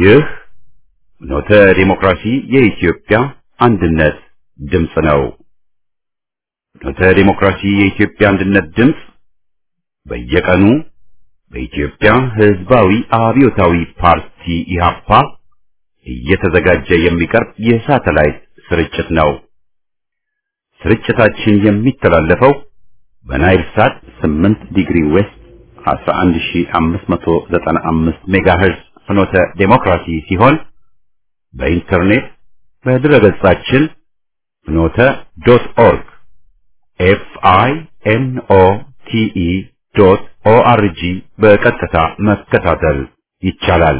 ይህ ኖተ ዲሞክራሲ የኢትዮጵያ አንድነት ድምፅ ነው። ኖተ ዲሞክራሲ የኢትዮጵያ አንድነት ድምፅ በየቀኑ በኢትዮጵያ ሕዝባዊ አብዮታዊ ፓርቲ ኢህአፓ እየተዘጋጀ የሚቀርብ የሳተላይት ስርጭት ነው። ስርጭታችን የሚተላለፈው በናይል ሳት 8 ዲግሪ ዌስት 11595 ሜጋሄርዝ ፍኖተ ዴሞክራሲ ሲሆን በኢንተርኔት በድረገጻችን ፍኖተ ዶት ኦርግ ኤፍ አይ ኤን ኦ ቲ ኢ ዶት ኦ አር ጂ በቀጥታ መከታተል ይቻላል።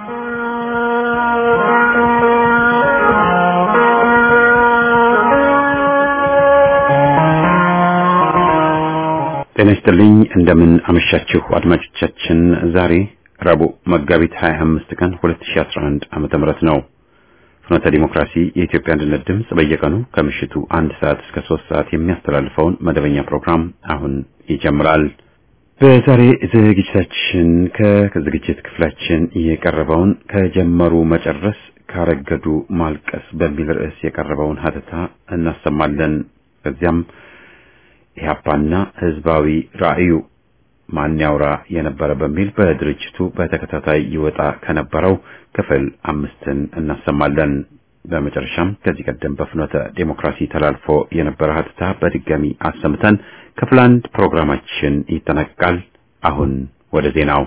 ጤና ይስጥልኝ። እንደምን አመሻችሁ አድማጮቻችን። ዛሬ ረቡዕ መጋቢት 25 ቀን 2011 ዓመተ ምህረት ነው። ፍኖተ ዲሞክራሲ የኢትዮጵያ አንድነት ድምፅ በየቀኑ ከምሽቱ አንድ ሰዓት እስከ ሶስት ሰዓት የሚያስተላልፈውን መደበኛ ፕሮግራም አሁን ይጀምራል። በዛሬ ዝግጅታችን ከዝግጅት ክፍላችን የቀረበውን ከጀመሩ መጨረስ ካረገዱ ማልቀስ በሚል ርዕስ የቀረበውን ሀተታ እናሰማለን። ከዚያም ኢህአፓና ህዝባዊ ራዕዩ ማን ያውራ የነበረ በሚል በድርጅቱ በተከታታይ ይወጣ ከነበረው ክፍል አምስትን እናሰማለን። በመጨረሻም ከዚህ ቀደም በፍኖተ ዴሞክራሲ ተላልፎ የነበረ ሀተታ በድጋሚ አሰምተን ክፍል አንድ ፕሮግራማችን ይጠናቀቃል። አሁን ወደ ዜናው።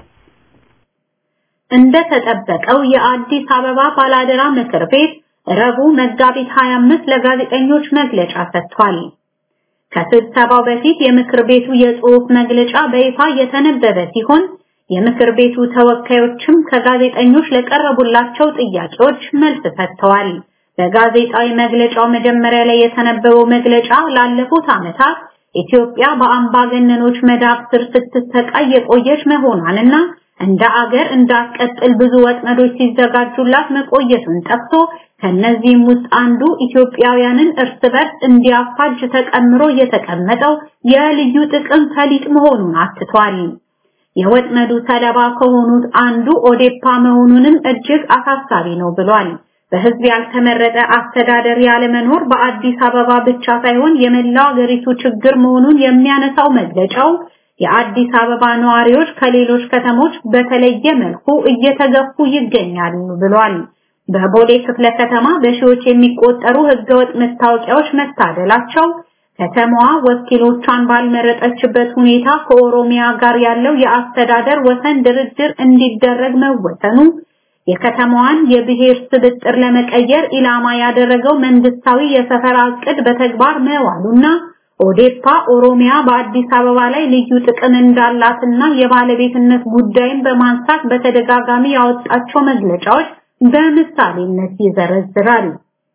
እንደ ተጠበቀው የአዲስ አበባ ባላደራ ምክር ቤት ረቡዕ መጋቢት 25 ለጋዜጠኞች መግለጫ ሰጥቷል። ከስብሰባው በፊት የምክር ቤቱ የጽሑፍ መግለጫ በይፋ የተነበበ ሲሆን የምክር ቤቱ ተወካዮችም ከጋዜጠኞች ለቀረቡላቸው ጥያቄዎች መልስ ሰጥተዋል። በጋዜጣዊ መግለጫው መጀመሪያ ላይ የተነበበው መግለጫ ላለፉት ዓመታት ኢትዮጵያ በአምባገነኖች መዳፍ ስር ስትሰቃይ የቆየች መሆኗንና እንደ አገር እንዳትቀጥል ብዙ ወጥመዶች ሲዘጋጁላት መቆየቱን ጠቅሶ ከነዚህም ውስጥ አንዱ ኢትዮጵያውያንን እርስ በርስ እንዲያፋጅ ተቀምሮ የተቀመጠው የልዩ ጥቅም ፈሊጥ መሆኑን አትቷል። የወጥመዱ ሰለባ ከሆኑት አንዱ ኦዴፓ መሆኑንም እጅግ አሳሳቢ ነው ብሏል። በህዝብ ያልተመረጠ አስተዳደር ያለመኖር በአዲስ አበባ ብቻ ሳይሆን የመላው አገሪቱ ችግር መሆኑን የሚያነሳው መግለጫው የአዲስ አበባ ነዋሪዎች ከሌሎች ከተሞች በተለየ መልኩ እየተገፉ ይገኛሉ ብሏል። በቦሌ ክፍለ ከተማ በሺዎች የሚቆጠሩ ህገወጥ መታወቂያዎች መታደላቸው፣ ከተማዋ ወኪሎቿን ባልመረጠችበት ሁኔታ ከኦሮሚያ ጋር ያለው የአስተዳደር ወሰን ድርድር እንዲደረግ መወሰኑ፣ የከተማዋን የብሔር ስብጥር ለመቀየር ኢላማ ያደረገው መንግስታዊ የሰፈራ ዕቅድ በተግባር መዋሉና ኦዴፓ ኦሮሚያ በአዲስ አበባ ላይ ልዩ ጥቅም እንዳላትና የባለቤትነት ጉዳይን በማንሳት በተደጋጋሚ ያወጣቸው መግለጫዎች በምሳሌነት ይዘረዝራል።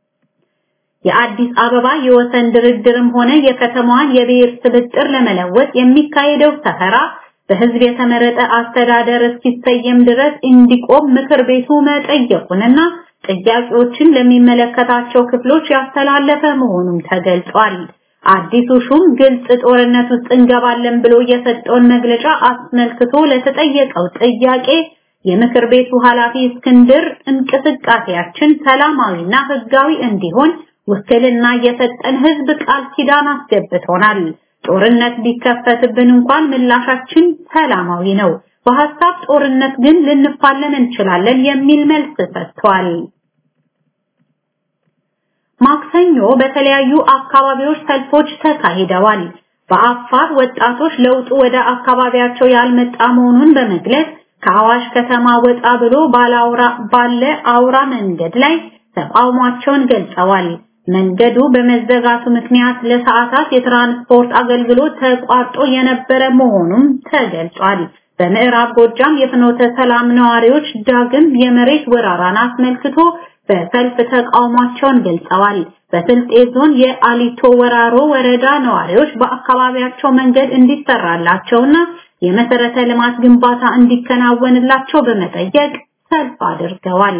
የአዲስ አበባ የወሰን ድርድርም ሆነ የከተማዋን የብሔር ስብጥር ለመለወጥ የሚካሄደው ሰፈራ በህዝብ የተመረጠ አስተዳደር እስኪሰየም ድረስ እንዲቆም ምክር ቤቱ መጠየቁንና ጥያቄዎችን ለሚመለከታቸው ክፍሎች ያስተላለፈ መሆኑም ተገልጿል። አዲሱ ሹም ግልጽ ጦርነት ውስጥ እንገባለን ብሎ የሰጠውን መግለጫ አስመልክቶ ለተጠየቀው ጥያቄ የምክር ቤቱ ኃላፊ እስክንድር እንቅስቃሴያችን ሰላማዊና ህጋዊ እንዲሆን ውክልና የሰጠን ህዝብ ቃል ኪዳን አስገብቶናል። ጦርነት ቢከፈትብን እንኳን ምላሻችን ሰላማዊ ነው። በሐሳብ ጦርነት ግን ልንፋለም እንችላለን የሚል መልስ ሰጥቷል። ማክሰኞ በተለያዩ አካባቢዎች ሰልፎች ተካሂደዋል። በአፋር ወጣቶች ለውጡ ወደ አካባቢያቸው ያልመጣ መሆኑን በመግለጽ ከአዋሽ ከተማ ወጣ ብሎ ባለ አውራ መንገድ ላይ ተቃውሟቸውን ገልጸዋል። መንገዱ በመዘጋቱ ምክንያት ለሰዓታት የትራንስፖርት አገልግሎት ተቋርጦ የነበረ መሆኑም ተገልጿል። በምዕራብ ጎጃም የፍኖተ ሰላም ነዋሪዎች ዳግም የመሬት ወረራን አስመልክቶ በሰልፍ ተቃውሟቸውን ገልጸዋል። በስልጤ ዞን የአሊቶ ወራሮ ወረዳ ነዋሪዎች በአካባቢያቸው መንገድ እንዲሰራላቸውና የመሰረተ ልማት ግንባታ እንዲከናወንላቸው በመጠየቅ ሰልፍ አድርገዋል።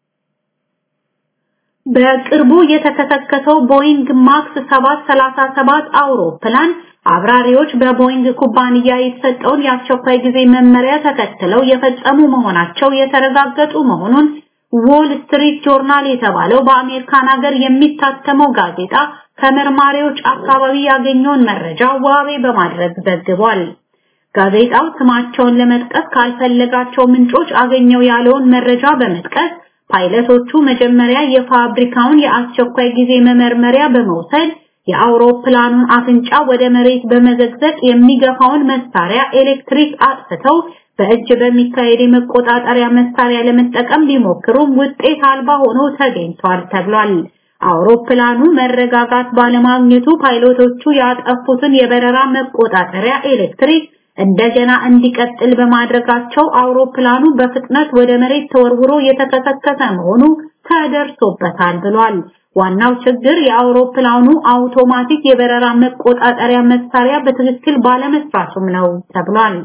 በቅርቡ የተከሰከሰው ቦይንግ ማክስ 737 አውሮፕላን አብራሪዎች በቦይንግ ኩባንያ የተሰጠውን የአስቸኳይ ጊዜ መመሪያ ተከትለው የፈጸሙ መሆናቸው የተረጋገጡ መሆኑን ዎል ስትሪት ጆርናል የተባለው በአሜሪካን ሀገር የሚታተመው ጋዜጣ ከመርማሪዎች አካባቢ ያገኘውን መረጃ ዋቤ በማድረግ ዘግቧል። ጋዜጣው ስማቸውን ለመጥቀስ ካልፈለጋቸው ምንጮች አገኘው ያለውን መረጃ በመጥቀስ ፓይለቶቹ መጀመሪያ የፋብሪካውን የአስቸኳይ ጊዜ መመርመሪያ በመውሰድ የአውሮፕላኑን አፍንጫ ወደ መሬት በመዘግዘቅ የሚገፋውን መሳሪያ ኤሌክትሪክ አጥፍተው በእጅ በሚካሄድ የመቆጣጠሪያ መሳሪያ ለመጠቀም ቢሞክሩም ውጤት አልባ ሆኖ ተገኝቷል ተብሏል። አውሮፕላኑ መረጋጋት ባለማግኘቱ ፓይሎቶቹ ያጠፉትን የበረራ መቆጣጠሪያ ኤሌክትሪክ እንደገና እንዲቀጥል በማድረጋቸው አውሮፕላኑ በፍጥነት ወደ መሬት ተወርውሮ የተከሰከሰ መሆኑ ተደርሶበታል ብሏል። ዋናው ችግር የአውሮፕላኑ አውቶማቲክ የበረራ መቆጣጠሪያ መሳሪያ በትክክል ባለመስራቱም ነው ተብሏል።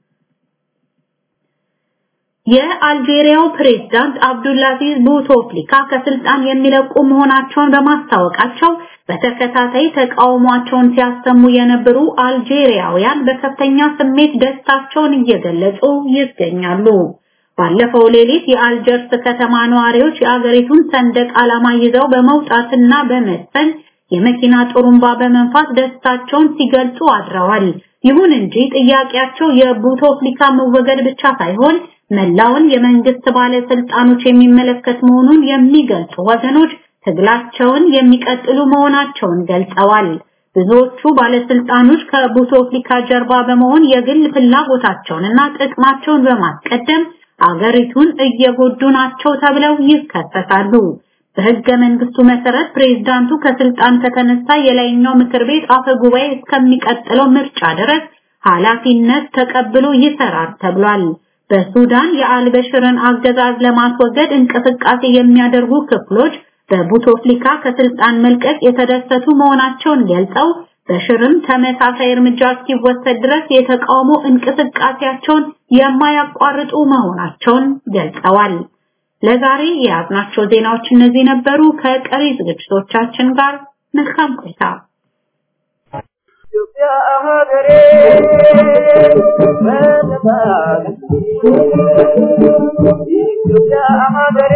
የአልጄሪያው ፕሬዝዳንት አብዱላዚዝ ቡቶፍሊካ ከስልጣን የሚለቁ መሆናቸውን በማስታወቃቸው በተከታታይ ተቃውሟቸውን ሲያሰሙ የነበሩ አልጄሪያውያን በከፍተኛ ስሜት ደስታቸውን እየገለጹ ይገኛሉ። ባለፈው ሌሊት የአልጀርስ ከተማ ነዋሪዎች የአገሪቱን ሰንደቅ ዓላማ ይዘው በመውጣትና በመሰን የመኪና ጥሩምባ በመንፋት ደስታቸውን ሲገልጹ አድረዋል። ይሁን እንጂ ጥያቄያቸው የቡቶፍሊካ መወገድ ብቻ ሳይሆን መላውን የመንግስት ባለስልጣኖች የሚመለከት መሆኑን የሚገልጹ ወገኖች ትግላቸውን የሚቀጥሉ መሆናቸውን ገልጸዋል። ብዙዎቹ ባለስልጣኖች ከቡቶፍሊካ ጀርባ በመሆን የግል ፍላጎታቸውንና ጥቅማቸውን በማስቀደም አገሪቱን እየጎዱ ናቸው ተብለው ይከሰሳሉ። በህገ መንግስቱ መሰረት ፕሬዝዳንቱ ከስልጣን ከተነሳ የላይኛው ምክር ቤት አፈ ጉባኤ እስከሚቀጥለው ምርጫ ድረስ ኃላፊነት ተቀብሎ ይሰራል ተብሏል። በሱዳን የአልበሽርን አገዛዝ ለማስወገድ እንቅስቃሴ የሚያደርጉ ክፍሎች በቡቶፍሊካ ከስልጣን መልቀቅ የተደሰቱ መሆናቸውን ገልጸው በሽርም ተመሳሳይ እርምጃ እስኪወሰድ ድረስ የተቃውሞ እንቅስቃሴያቸውን የማያቋርጡ መሆናቸውን ገልጸዋል። ለዛሬ የያዝናቸው ዜናዎች እነዚህ ነበሩ። ከቀሪ ዝግጅቶቻችን ጋር መልካም ቆይታ። ኢትዮጵያ ሀገሬ ኢትዮጵያ ሀገሬ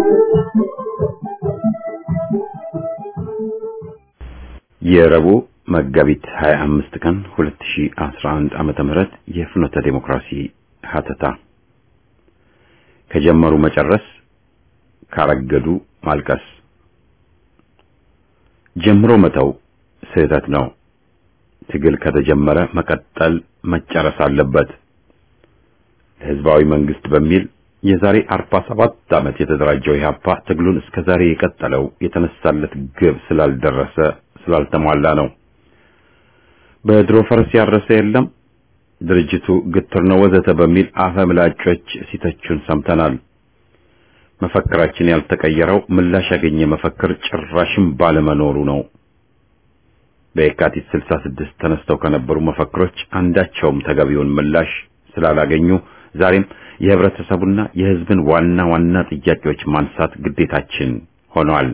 የረቡዕ መጋቢት 25 ቀን 2011 ዓመተ ምህረት የፍኖተ ዴሞክራሲ ሀተታ ከጀመሩ መጨረስ ካረገዱ ማልቀስ ጀምሮ መተው ስህተት ነው። ትግል ከተጀመረ መቀጠል መጨረስ አለበት። ህዝባዊ መንግስት በሚል የዛሬ 47 ዓመት የተደራጀው ኢህአፓ ትግሉን እስከ ዛሬ የቀጠለው የተነሳለት ግብ ስላልደረሰ ስላልተሟላ ነው። በድሮ ፈረስ ያረሰ የለም፣ ድርጅቱ ግትር ነው ወዘተ በሚል አፈምላጮች ሲተቹን ሰምተናል። መፈክራችን ያልተቀየረው ምላሽ ያገኘ መፈክር ጭራሽም ባለመኖሩ ነው። በየካቲት 66 ተነስተው ከነበሩ መፈክሮች አንዳቸውም ተገቢውን ምላሽ ስላላገኙ ዛሬም የህብረተሰቡና የህዝብን ዋና ዋና ጥያቄዎች ማንሳት ግዴታችን ሆኗል።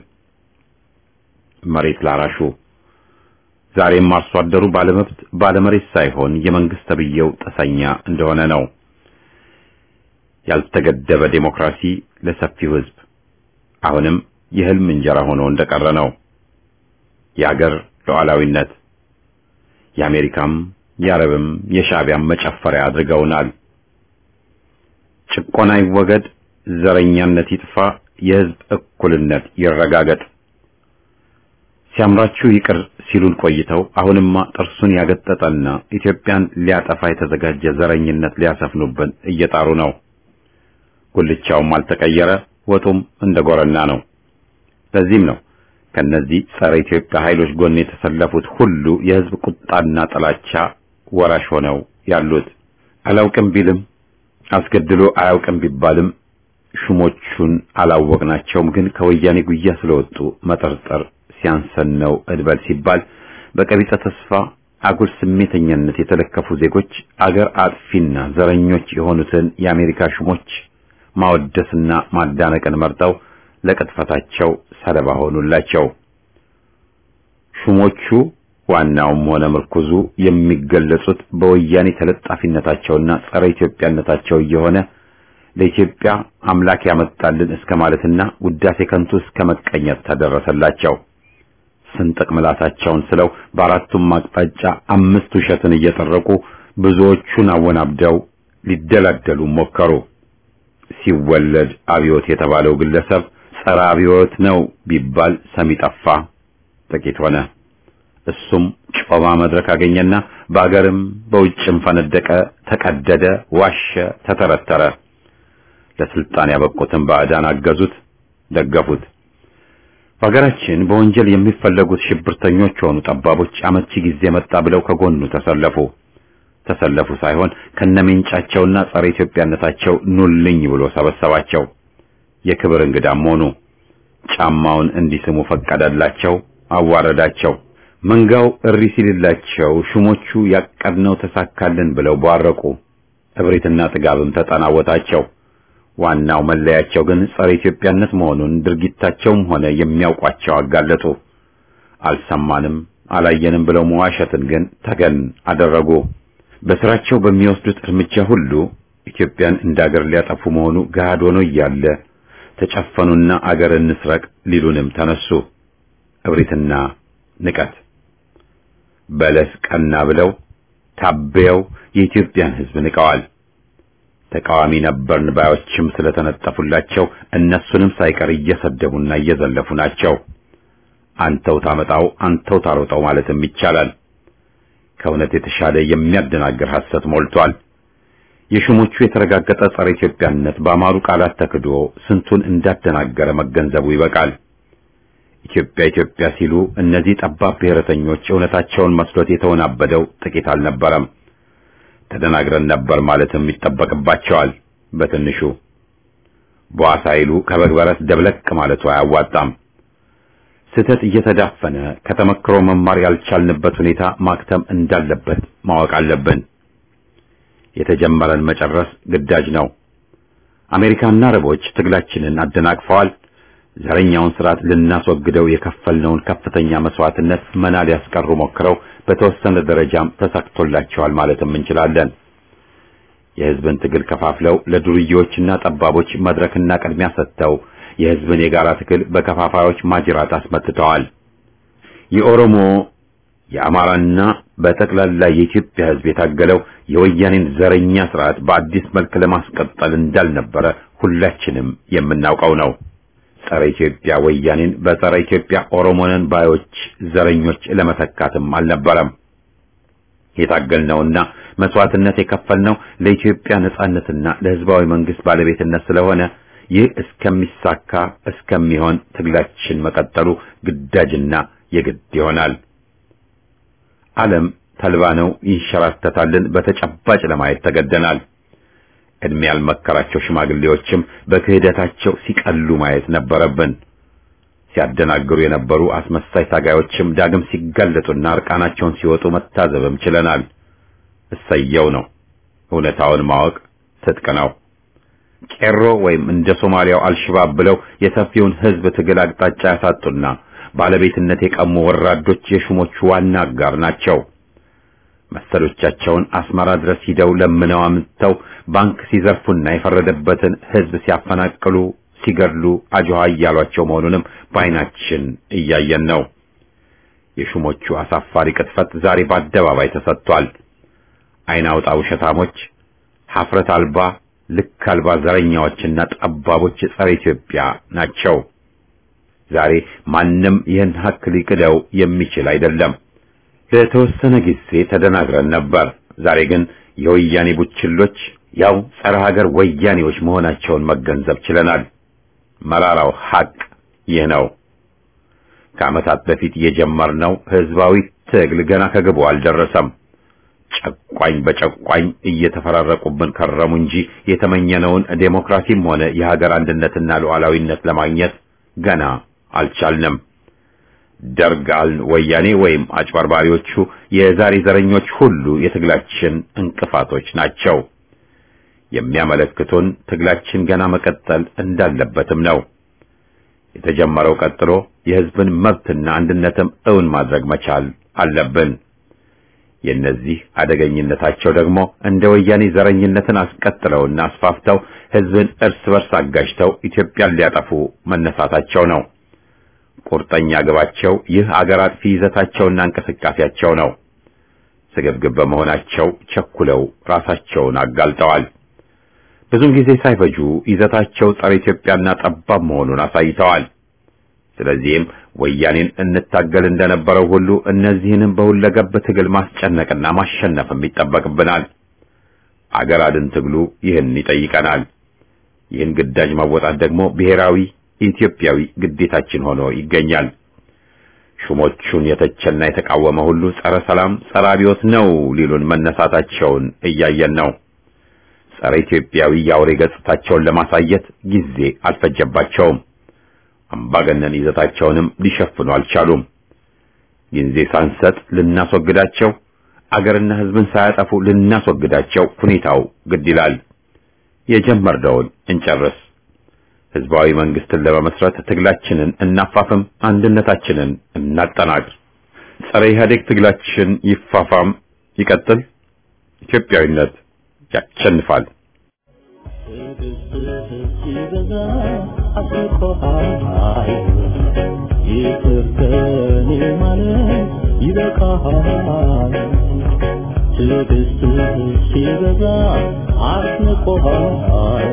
መሬት ላራሹ ዛሬም አርሶ አደሩ ባለመብት ባለመሬት ሳይሆን የመንግስት ተብዬው ጠሰኛ እንደሆነ ነው። ያልተገደበ ዴሞክራሲ ለሰፊው ህዝብ አሁንም የህልም እንጀራ ሆኖ እንደቀረ ነው። የአገር ሉዓላዊነት የአሜሪካም የአረብም የሻዕቢያም መጨፈሪያ አድርገውናል። ጭቆና ይወገድ፣ ዘረኛነት ይጥፋ፣ የህዝብ እኩልነት ይረጋገጥ። ሲያምራችሁ ይቅር ሲሉን ቆይተው አሁንማ ጥርሱን ያገጠጠና ኢትዮጵያን ሊያጠፋ የተዘጋጀ ዘረኝነት ሊያሰፍኑብን እየጣሩ ነው። ጉልቻውም አልተቀየረ፣ ወጡም እንደ ጎረና ነው። ለዚህም ነው ከነዚህ ጸረ ኢትዮጵያ ኃይሎች ጎን የተሰለፉት ሁሉ የህዝብ ቁጣና ጥላቻ ወራሽ ሆነው ያሉት። አላውቅም ቢልም አስገድሎ አያውቅም ቢባልም ሹሞቹን አላወቅናቸውም፣ ግን ከወያኔ ጉያ ስለወጡ መጠርጠር ሲያንሰን ነው እድበል ሲባል በቀቢጸ ተስፋ አጉል ስሜተኛነት የተለከፉ ዜጎች አገር አጥፊና ዘረኞች የሆኑትን የአሜሪካ ሹሞች ማወደስና ማዳነቅን መርጠው ለቅጥፈታቸው ሰለባ ሆኑላቸው። ሹሞቹ ዋናውም ሆነ ምርኩዙ የሚገለጹት በወያኔ ተለጣፊነታቸውና ጸረ ኢትዮጵያነታቸው እየሆነ ለኢትዮጵያ አምላክ ያመጣልን እስከ ማለትና ውዳሴ ከንቱ እስከ መቀኘት ተደረሰላቸው። ስንጥቅ ምላሳቸውን ስለው በአራቱም አቅጣጫ አምስት ውሸትን እየጠረቁ ብዙዎቹን አወናብደው ሊደላደሉ ሞከሩ። ሲወለድ አብዮት የተባለው ግለሰብ ጸረ አብዮት ነው ቢባል ሰሚ ጠፋ፣ ጥቂት ሆነ። እሱም ጮማ መድረክ አገኘና በአገርም በውጭም ፈነደቀ፣ ተቀደደ፣ ዋሸ፣ ተተረተረ። ለስልጣን ያበቁትን ባዕዳን አገዙት፣ ደገፉት። በሀገራችን በወንጀል የሚፈለጉት ሽብርተኞች ሆኑ ጠባቦች አመቺ ጊዜ መጣ ብለው ከጎኑ ተሰለፉ። ተሰለፉ ሳይሆን ከነሜንጫቸውና ጸረ ኢትዮጵያነታቸው ኑልኝ ብሎ ሰበሰባቸው። የክብር እንግዳም ሆኑ። ጫማውን እንዲስሙ ፈቀደላቸው፣ አዋረዳቸው። መንጋው እሪ ሲልላቸው ሹሞቹ ያቀድነው ተሳካልን ብለው ቧረቁ። እብሪትና ጥጋብም ተጠናወታቸው። ዋናው መለያቸው ግን ጸረ ኢትዮጵያነት መሆኑን ድርጊታቸውም ሆነ የሚያውቋቸው አጋለጡ። አልሰማንም አላየንም ብለው መዋሸትን ግን ተገን አደረጉ። በስራቸው በሚወስዱት እርምጃ ሁሉ ኢትዮጵያን እንዳገር ሊያጠፉ መሆኑ ገሃድ ሆኖ እያለ ተጨፈኑና አገር እንስረቅ ሊሉንም ተነሱ። እብሪትና ንቀት በለስ ቀና ብለው ታበየው የኢትዮጵያን ሕዝብ ንቀዋል። ተቃዋሚ ነበርን ባዮችም ስለተነጠፉላቸው እነሱንም ሳይቀር እየሰደቡና እየዘለፉ ናቸው። አንተው ታመጣው አንተው ታሮጠው ማለትም ይቻላል። ከእውነት የተሻለ የሚያደናግር ሐሰት ሞልቷል። የሹሞቹ የተረጋገጠ ጸረ ኢትዮጵያነት በአማሩ ቃላት ተክዶ ስንቱን እንዳደናገረ መገንዘቡ ይበቃል። ኢትዮጵያ ኢትዮጵያ ሲሉ እነዚህ ጠባብ ብሔረተኞች እውነታቸውን መስሎት የተወናበደው ጥቂት አልነበረም። ተደናግረን ነበር ማለትም ይጠበቅባቸዋል። በትንሹ በዋሳ ይሉ ከበግ በረት ደብለቅ ማለቱ አያዋጣም። ስህተት እየተዳፈነ ከተመክሮ መማር ያልቻልንበት ሁኔታ ማክተም እንዳለበት ማወቅ አለብን። የተጀመረን መጨረስ ግዳጅ ነው። አሜሪካና አረቦች ትግላችንን አደናቅፈዋል። ዘረኛውን ስርዓት ልናስወግደው የከፈልነውን ከፍተኛ መስዋዕትነት መና ሊያስቀሩ ሞክረው በተወሰነ ደረጃም ተሳክቶላቸዋል ማለትም እንችላለን። የህዝብን ትግል ከፋፍለው ለዱርዬዎችና ጠባቦች መድረክና ቅድሚያ ሰጥተው የህዝብን የጋራ ትግል በከፋፋዮች ማጅራት አስመትተዋል። የኦሮሞ፣ የአማራና በጠቅላላ የኢትዮጵያ ሕዝብ የታገለው የወያኔን ዘረኛ ስርዓት በአዲስ መልክ ለማስቀጠል እንዳልነበረ ሁላችንም የምናውቀው ነው። ጸረ ኢትዮጵያ ወያኔን በጸረ ኢትዮጵያ ኦሮሞነን ባዮች ዘረኞች ለመተካትም አልነበረም። የታገልነውና መስዋዕትነት የከፈልነው ለኢትዮጵያ ነጻነትና ለሕዝባዊ መንግስት ባለቤትነት ስለሆነ ይህ እስከሚሳካ እስከሚሆን ትግላችን መቀጠሉ ግዳጅና የግድ ይሆናል። ዓለም ተልባ ነው ይንሸራተታልን በተጨባጭ ለማየት ተገደናል። እድሜ ያልመከራቸው ሽማግሌዎችም በክህደታቸው ሲቀሉ ማየት ነበረብን። ሲያደናግሩ የነበሩ አስመሳይ ታጋዮችም ዳግም ሲጋለጡና እርቃናቸውን ሲወጡ መታዘብም ችለናል። እሰየው ነው። እውነታውን ማወቅ ትጥቅ ነው። ቄሮ ወይም እንደ ሶማሊያው አልሽባብ ብለው የሰፊውን ሕዝብ ትግል አቅጣጫ ያሳጡና ባለቤትነት የቀሙ ወራዶች የሹሞቹ ዋና አጋር ናቸው። መሰሎቻቸውን አስመራ ድረስ ሂደው ለምነው አምጥተው ባንክ ሲዘርፉና የፈረደበትን ሕዝብ ሲያፈናቅሉ፣ ሲገድሉ አጆሃ እያሏቸው መሆኑንም በዓይናችን እያየን ነው። የሹሞቹ አሳፋሪ ቅጥፈት ዛሬ በአደባባይ ተሰጥቷል። ዓይን አውጣ ውሸታሞች፣ ሐፍረት አልባ ልክ አልባ ዘረኛዎችና ጠባቦች ጸረ ኢትዮጵያ ናቸው። ዛሬ ማንም ይህን ሀቅ ሊክደው የሚችል አይደለም። ለተወሰነ ጊዜ ተደናግረን ነበር። ዛሬ ግን የወያኔ ቡችሎች ያው ጸረ ሀገር ወያኔዎች መሆናቸውን መገንዘብ ችለናል። መራራው ሀቅ ይህ ነው። ከዓመታት በፊት የጀመርነው ህዝባዊ ትግል ገና ከግቡ አልደረሰም። ጨቋኝ በጨቋኝ እየተፈራረቁብን ከረሙ እንጂ የተመኘነውን ዴሞክራሲም ሆነ የሀገር አንድነትና ሉዓላዊነት ለማግኘት ገና አልቻልንም። ደርግ አልን ወያኔ ወይም አጭበርባሪዎቹ የዛሬ ዘረኞች ሁሉ የትግላችን እንቅፋቶች ናቸው። የሚያመለክቱን ትግላችን ገና መቀጠል እንዳለበትም ነው። የተጀመረው ቀጥሎ የህዝብን መብትና አንድነትም እውን ማድረግ መቻል አለብን። የእነዚህ አደገኝነታቸው ደግሞ እንደ ወያኔ ዘረኝነትን አስቀጥለውና አስፋፍተው ህዝብን እርስ በርስ አጋጅተው ኢትዮጵያን ሊያጠፉ መነሳታቸው ነው። ቁርጠኛ ግባቸው ይህ አገር አጥፊ ይዘታቸውና እንቅስቃሴያቸው ነው። ስግብግብ በመሆናቸው ቸኩለው ራሳቸውን አጋልጠዋል። ብዙም ጊዜ ሳይፈጁ ይዘታቸው ጸረ ኢትዮጵያና ጠባብ መሆኑን አሳይተዋል። ስለዚህም ወያኔን እንታገል እንደነበረው ሁሉ እነዚህንም በሁለገብ ትግል ማስጨነቅና ማሸነፍም ይጠበቅብናል። አገር አድን ትግሉ ይህን ይጠይቀናል። ይህን ግዳጅ ማወጣት ደግሞ ብሔራዊ ኢትዮጵያዊ ግዴታችን ሆኖ ይገኛል። ሹሞቹን የተቸና የተቃወመ ሁሉ ጸረ ሰላም፣ ጸረ አብዮት ነው ሊሉን መነሳታቸውን እያየን ነው። ጸረ ኢትዮጵያዊ የአውሬ ገጽታቸውን ለማሳየት ጊዜ አልፈጀባቸውም። አምባገነን ይዘታቸውንም ሊሸፍኑ አልቻሉም። ጊዜ ሳንሰጥ ልናስወግዳቸው፣ አገርና ሕዝብን ሳያጠፉ ልናስወግዳቸው ሁኔታው ግድ ይላል። የጀመርነውን እንጨርስ። ሕዝባዊ መንግስትን ለመመስረት ትግላችንን እናፋፍም፣ አንድነታችንን እናጠናክር። ጸረ ኢህአዴግ ትግላችን ይፋፋም፣ ይቀጥል። ኢትዮጵያዊነት ያሸንፋል። ይቅርተኔ ማለት ይበቃሃል። ትዕግስትህ ሲበዛ አስንቆሃል።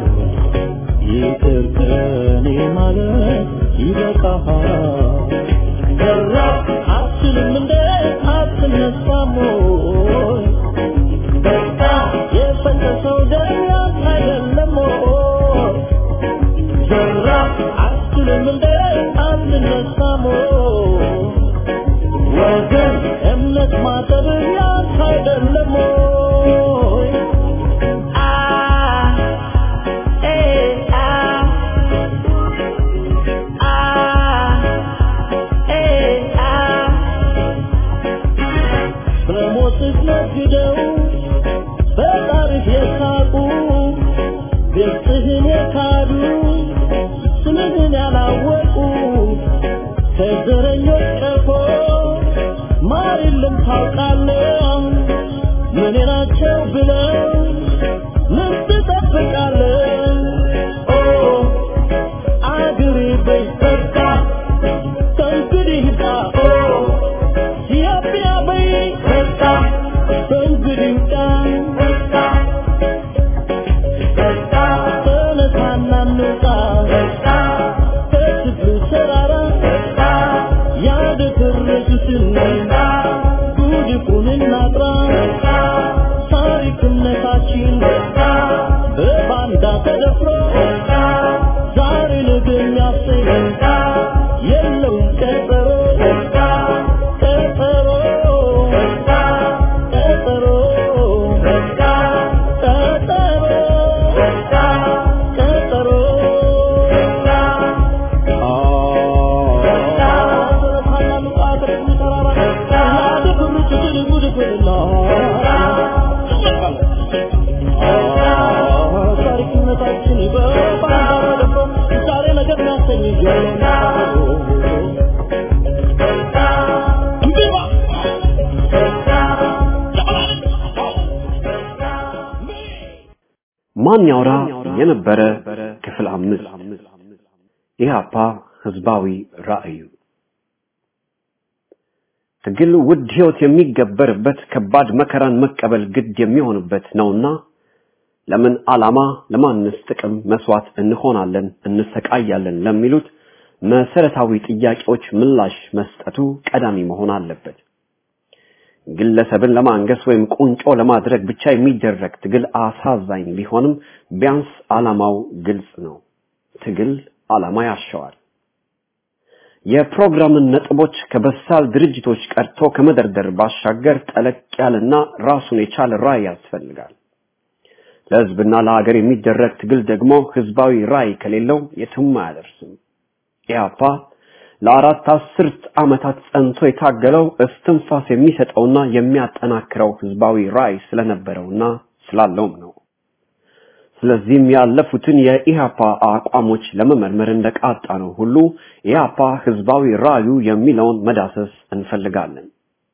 ይቅርተኔ ማለት ይበቃሃል። ሰራ አትችልም እንደ አትነሳም ወይ? በቃ የፈሰሰው ደም ያንተ አይደለም ወይ? ሰራ አትችልም እንደ አትነሳም ወይ? ወገን እምነት ማጠብ ያንተ አይደለም ወይ? አ ኤ አ አ ኤ አ በሞትህ ነግደው በጣርህ የሳቁ ገጽህን የካዱ ስምህን ያላወቁ ከዘረኞች ቀፎ ማር የለም ታውቃለህ ምን ናቸው ብለው ምን ትጠብቃለህ ኦ አገሬ በይ በቃ ከእንግዲህ ዳ ኦ ኢትዮጵያ በይ ወደ ትርክትን ጉድፉን እናጥራ ታሪክነታችን በባንዳ ተደፍሮ ዛሬ ነገ የሚያሰኝ የለውም ቀጠሮ ቀጠሮ ቀጠሮ ቀጠሮ ታሪክነታችን በባንዳ ተደፍሮ ዛሬ ነገ የሚያሰኝ ማን ያውራ የነበረ ክፍል አምስት ኢህአፓ ህዝባዊ ራዕዩ ትግል ውድ ህይወት የሚገበርበት ከባድ መከራን መቀበል ግድ የሚሆንበት ነውና ለምን ዓላማ ለማንስ ጥቅም መስዋዕት እንሆናለን እንሰቃያለን ለሚሉት መሰረታዊ ጥያቄዎች ምላሽ መስጠቱ ቀዳሚ መሆን አለበት። ግለሰብን ለማንገስ ወይም ቁንጮ ለማድረግ ብቻ የሚደረግ ትግል አሳዛኝ ቢሆንም ቢያንስ ዓላማው ግልጽ ነው። ትግል ዓላማ ያሻዋል። የፕሮግራምን ነጥቦች ከበሳል ድርጅቶች ቀርቶ ከመደርደር ባሻገር ጠለቅ ያለና ራሱን የቻለ ራዕይ ያስፈልጋል። ለህዝብና ለሀገር የሚደረግ ትግል ደግሞ ህዝባዊ ራዕይ ከሌለው የትም አያደርስም። ኢህአፓ ለአራት አስርት ዓመታት ጸንቶ የታገለው እስትንፋስ የሚሰጠውና የሚያጠናክረው ህዝባዊ ራዕይ ስለነበረውና ስላለውም ነው። ስለዚህም ያለፉትን የኢህአፓ አቋሞች ለመመርመር እንደቃጣ ነው ሁሉ ኢህአፓ ህዝባዊ ራዕዩ የሚለውን መዳሰስ እንፈልጋለን።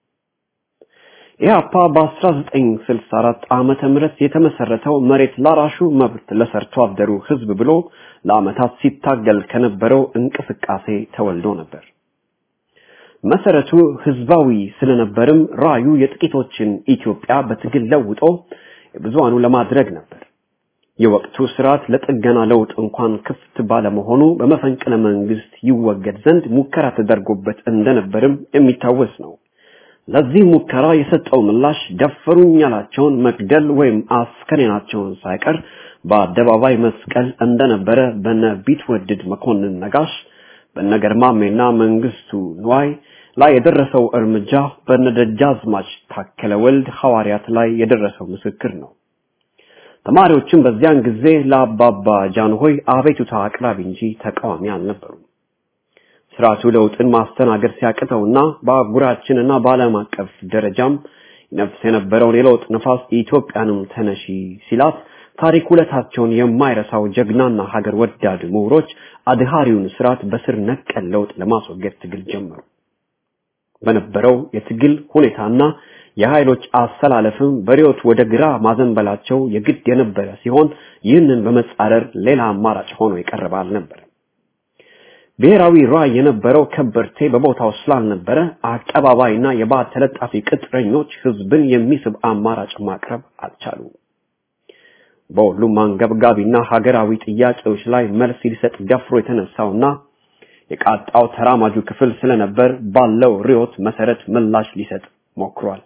ኢህአፓ በ1964 ዓመተ ምህረት የተመሰረተው መሬት ላራሹ መብት ለሰርቶ አደሩ ህዝብ ብሎ ለዓመታት ሲታገል ከነበረው እንቅስቃሴ ተወልዶ ነበር። መሰረቱ ህዝባዊ ስለነበርም ራዩ የጥቂቶችን ኢትዮጵያ በትግል ለውጦ የብዙሃኑ ለማድረግ ነበር። የወቅቱ ስርዓት ለጥገና ለውጥ እንኳን ክፍት ባለመሆኑ በመፈንቅለ መንግስት ይወገድ ዘንድ ሙከራ ተደርጎበት እንደነበርም የሚታወስ ነው። ለዚህ ሙከራ የሰጠው ምላሽ ደፈሩኝ ያላቸውን መግደል ወይም አስከሬናቸውን ሳይቀር በአደባባይ መስቀል እንደነበረ በነ ቢትወድድ መኮንን ነጋሽ በነገርማሜና መንግስቱ ንዋይ ላይ የደረሰው እርምጃ በነደጃዝማች ታከለ ወልድ ሐዋርያት ላይ የደረሰው ምስክር ነው። ተማሪዎችም በዚያን ጊዜ ለአባባ ጃንሆይ አቤቱታ አቅራቢ እንጂ ተቃዋሚ አልነበሩም። ስርዓቱ ለውጥን ማስተናገድ ሲያቅተውና በአህጉራችንና በዓለም አቀፍ ደረጃም ነፍስ የነበረውን የለውጥ ነፋስ ኢትዮጵያንም ተነሺ ሲላት ታሪክ ውለታቸውን የማይረሳው ጀግናና ሀገር ወዳድ ምሁሮች አድሃሪውን ስርዓት በስር ነቀል ለውጥ ለማስወገድ ትግል ጀመሩ። በነበረው የትግል ሁኔታና የኃይሎች አሰላለፍም በሪዮት ወደ ግራ ማዘንበላቸው የግድ የነበረ ሲሆን ይህንን በመጻረር ሌላ አማራጭ ሆኖ የቀረበ አልነበረም። ብሔራዊ ራዕይ የነበረው ከበርቴ በቦታው ስላልነበረ አቀባባይና የባዕድ ተለጣፊ ቅጥረኞች ህዝብን የሚስብ አማራጭ ማቅረብ አልቻሉም። በሁሉም አንገብጋቢና ሀገራዊ ጥያቄዎች ላይ መልስ ሊሰጥ ደፍሮ የተነሳውና የቃጣው ተራማጁ ክፍል ስለነበር ባለው ሪዮት መሰረት ምላሽ ሊሰጥ ሞክሯል።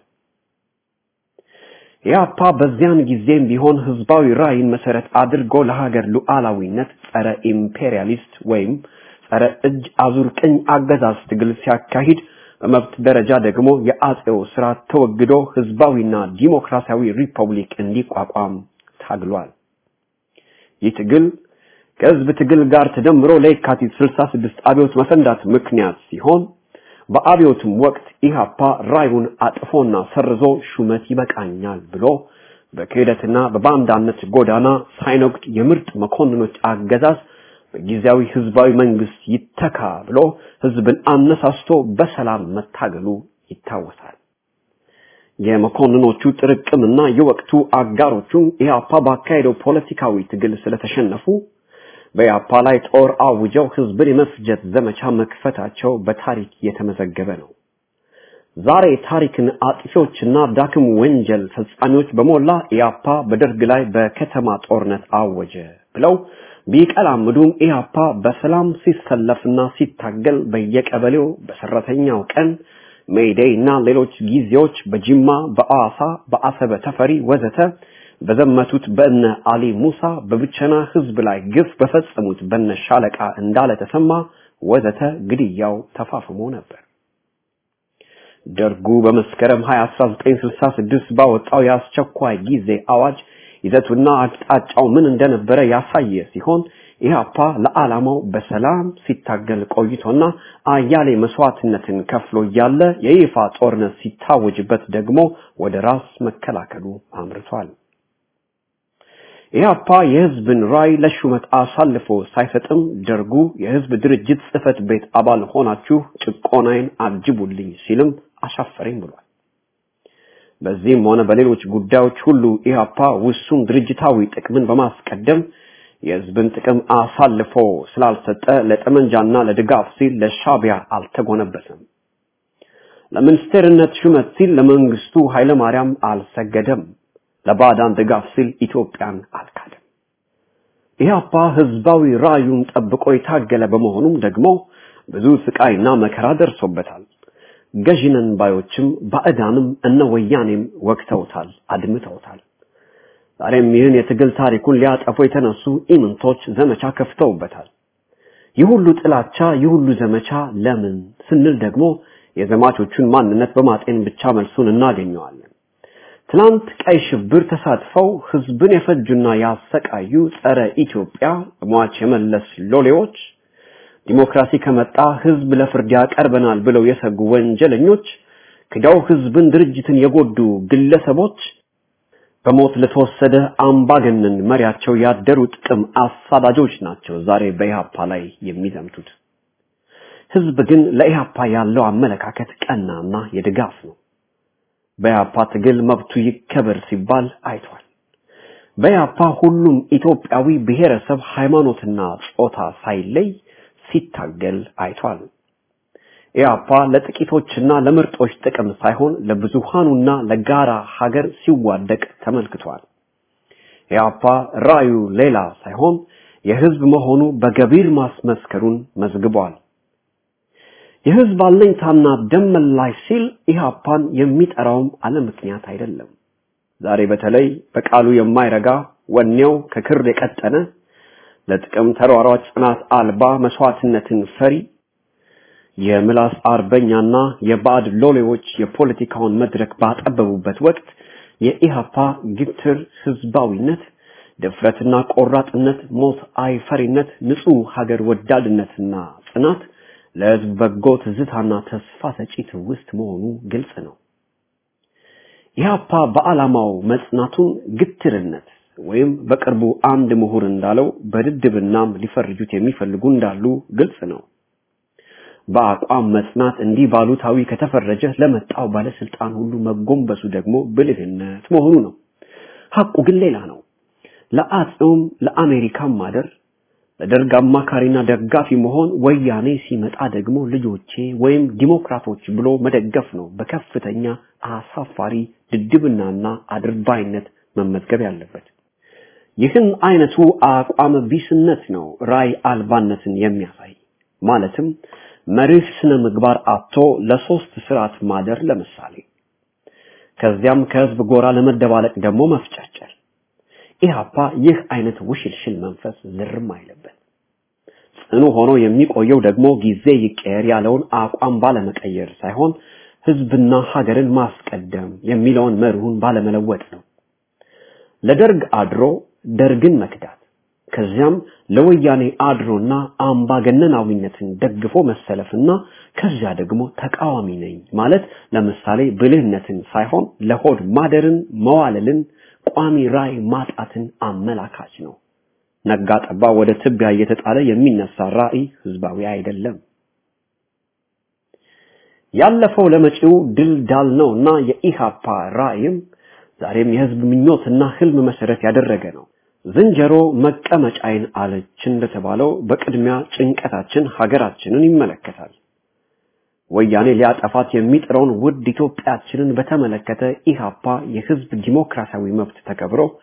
ኢህአፓ በዚያን ጊዜም ቢሆን ህዝባዊ ራዕይን መሰረት አድርጎ ለሀገር ሉዓላዊነት ጸረ ኢምፔሪያሊስት ወይም ጸረ እጅ አዙር ቅኝ አገዛዝ ትግል ሲያካሂድ በመብት ደረጃ ደግሞ የአጼው ስርዓት ተወግዶ ህዝባዊና ዲሞክራሲያዊ ሪፐብሊክ እንዲቋቋም ታግሏል። ይህ ትግል ከህዝብ ትግል ጋር ተደምሮ ለየካቲት 66 አብዮት መፈንዳት ምክንያት ሲሆን በአብዮቱም ወቅት ኢህአፓ ራዩን አጥፎና ሰርዞ ሹመት ይበቃኛል ብሎ በክህደትና በባንዳነት ጎዳና ሳይነግድ የምርጥ መኮንኖች አገዛዝ በጊዜያዊ ህዝባዊ መንግስት ይተካ ብሎ ህዝብን አነሳስቶ በሰላም መታገሉ ይታወሳል። የመኮንኖቹ ጥርቅምና የወቅቱ አጋሮቹም ኢህአፓ ባካሄደው ፖለቲካዊ ትግል ስለተሸነፉ በኢህአፓ ላይ ጦር አውጀው ህዝብን የመፍጀት ዘመቻ መክፈታቸው በታሪክ የተመዘገበ ነው። ዛሬ ታሪክን አጥፊዎችና ዳክም ወንጀል ፈጻሚዎች በሞላ ኢህአፓ በደርግ ላይ በከተማ ጦርነት አወጀ ብለው ቢቀላምዱም ኢህአፓ በሰላም ሲሰለፍና ሲታገል በየቀበሌው በሰራተኛው ቀን ሜይዴይ እና ሌሎች ጊዜዎች በጅማ፣ በአዋሳ፣ በአሰበ ተፈሪ ወዘተ በዘመቱት በእነ አሊ ሙሳ በብቸና ህዝብ ላይ ግፍ በፈጸሙት በነ ሻለቃ እንዳለ ተሰማ ወዘተ ግድያው ተፋፍሞ ነበር። ደርጉ በመስከረም 20 1966 ባወጣው የአስቸኳይ ጊዜ አዋጅ ይዘቱና አቅጣጫው ምን እንደነበረ ያሳየ ሲሆን ኢህአፓ ለዓላማው በሰላም ሲታገል ቆይቶና አያሌ መስዋዕትነትን ከፍሎ እያለ የይፋ ጦርነት ሲታወጅበት ደግሞ ወደ ራስ መከላከሉ አምርቷል። ኢህአፓ የህዝብን ራይ ለሹመት አሳልፎ ሳይሰጥም ደርጉ የህዝብ ድርጅት ጽህፈት ቤት አባል ሆናችሁ ጭቆናዬን አጅቡልኝ ሲልም አሻፈረኝ ብሏል። በዚህም ሆነ በሌሎች ጉዳዮች ሁሉ ኢህአፓ ውሱን ድርጅታዊ ጥቅምን በማስቀደም የህዝብን ጥቅም አሳልፎ ስላልሰጠ ለጠመንጃና ለድጋፍ ሲል ለሻቢያ አልተጎነበሰም። ለሚኒስቴርነት ሹመት ሲል ለመንግስቱ ኃይለማርያም አልሰገደም። ለባዕዳን ድጋፍ ሲል ኢትዮጵያን አልካደም። ኢህአፓ ህዝባዊ ራዩን ጠብቆ የታገለ በመሆኑም ደግሞ ብዙ ስቃይና መከራ ደርሶበታል። ገዢነን ባዮችም ባዕዳንም እነ ወያኔም ወቅተውታል፣ አድምተውታል። ዛሬም ይህን የትግል ታሪኩን ሊያጠፉ የተነሱ ኢምንቶች ዘመቻ ከፍተውበታል። ይህ ሁሉ ጥላቻ፣ ይህ ሁሉ ዘመቻ ለምን ስንል ደግሞ የዘማቾቹን ማንነት በማጤን ብቻ መልሱን እናገኘዋለን። ትናንት ቀይ ሽብር ተሳትፈው ህዝብን የፈጁና ያሰቃዩ ጸረ ኢትዮጵያ ሟች የመለስ ሎሌዎች ዲሞክራሲ ከመጣ ህዝብ ለፍርድ ያቀርበናል ብለው የሰጉ ወንጀለኞች ክደው ህዝብን ድርጅትን የጎዱ ግለሰቦች በሞት ለተወሰደ አምባገነን መሪያቸው ያደሩ ጥቅም አሳዳጆች ናቸው ዛሬ በኢህአፓ ላይ የሚዘምቱት። ህዝብ ግን ለኢህአፓ ያለው አመለካከት ቀናና የድጋፍ ነው። በኢህአፓ ትግል መብቱ ይከበር ሲባል አይቷል። በኢህአፓ ሁሉም ኢትዮጵያዊ ብሔረሰብ፣ ሃይማኖትና ጾታ ሳይለይ ሲታገል አይቷል። ኢህአፓ ለጥቂቶችና ለምርጦች ጥቅም ሳይሆን ለብዙሃኑና ለጋራ ሀገር ሲዋደቅ ተመልክቷል። ኢህአፓ ራዩ ሌላ ሳይሆን የህዝብ መሆኑ በገቢር ማስመስከሩን መዝግቧል። የህዝብ አለኝታና ደም መላሽ ሲል ኢህአፓን የሚጠራውም አለ ምክንያት አይደለም። ዛሬ በተለይ በቃሉ የማይረጋ ወኔው ከክር የቀጠነ ለጥቅም ተሯሯጭ ጽናት አልባ መስዋዕትነትን ፈሪ የምላስ አርበኛና የባዕድ ሎሌዎች የፖለቲካውን መድረክ ባጠበቡበት ወቅት የኢሃፓ ግትር ህዝባዊነት፣ ድፍረትና ቆራጥነት፣ ሞት አይፈሪነት፣ ንጹህ ሀገር ወዳድነትና ጽናት ለህዝብ በጎ ትዝታና ተስፋ ሰጪ ትውስት መሆኑ ግልጽ ነው። ኢሃፓ በዓላማው መጽናቱን ግትርነት ወይም በቅርቡ አንድ ምሁር እንዳለው በድድብናም ሊፈርጁት የሚፈልጉ እንዳሉ ግልጽ ነው። በአቋም መጽናት እንዲህ ባሉታዊ ከተፈረጀ ለመጣው ባለስልጣን ሁሉ መጎንበሱ ደግሞ ብልህነት መሆኑ ነው። ሐቁ ግን ሌላ ነው። ለአጼውም ለአሜሪካም ማደር ለደርግ አማካሪና ደጋፊ መሆን ወያኔ ሲመጣ ደግሞ ልጆቼ ወይም ዲሞክራቶች ብሎ መደገፍ ነው በከፍተኛ አሳፋሪ ድድብናና አድርባይነት መመዝገብ ያለበት። ይህን አይነቱ አቋም ቢስነት ነው ራይ አልባነትን የሚያሳይ ማለትም መርህ ስነ ምግባር አጥቶ ለሶስት ስርዓት ማደር ለምሳሌ ከዚያም ከህዝብ ጎራ ለመደባለቅ ደግሞ መፍጨርጨር ኢህአፓ ይህ አይነት ውሽልሽል መንፈስ ዝርም አይለበት ጽኑ ሆኖ የሚቆየው ደግሞ ጊዜ ይቀየር ያለውን አቋም ባለመቀየር ሳይሆን ህዝብና ሀገርን ማስቀደም የሚለውን መርሁን ባለመለወጥ ነው ለደርግ አድሮ ደርግን መክዳት ከዚያም ለወያኔ አድሮና አምባገነናዊነትን ደግፎ መሰለፍና ከዚያ ደግሞ ተቃዋሚ ነኝ ማለት ለምሳሌ ብልህነትን ሳይሆን ለሆድ ማደርን መዋለልን ቋሚ ራይ ማጣትን አመላካች ነው። ነጋ ጠባ ወደ ትቢያ እየተጣለ የሚነሳ ራዕይ ህዝባዊ አይደለም። ያለፈው ለመጪው ድል ዳል ነውና የኢሃፓ ራዕይም ዛሬም የህዝብ ምኞትና ህልም መሰረት ያደረገ ነው። ዝንጀሮ መቀመጫይን አለች እንደተባለው በቅድሚያ ጭንቀታችን ሀገራችንን ይመለከታል። ወያኔ ሊያጠፋት የሚጥረውን ውድ ኢትዮጵያችንን በተመለከተ ኢሃፓ የህዝብ ዲሞክራሲያዊ መብት ተከብሮ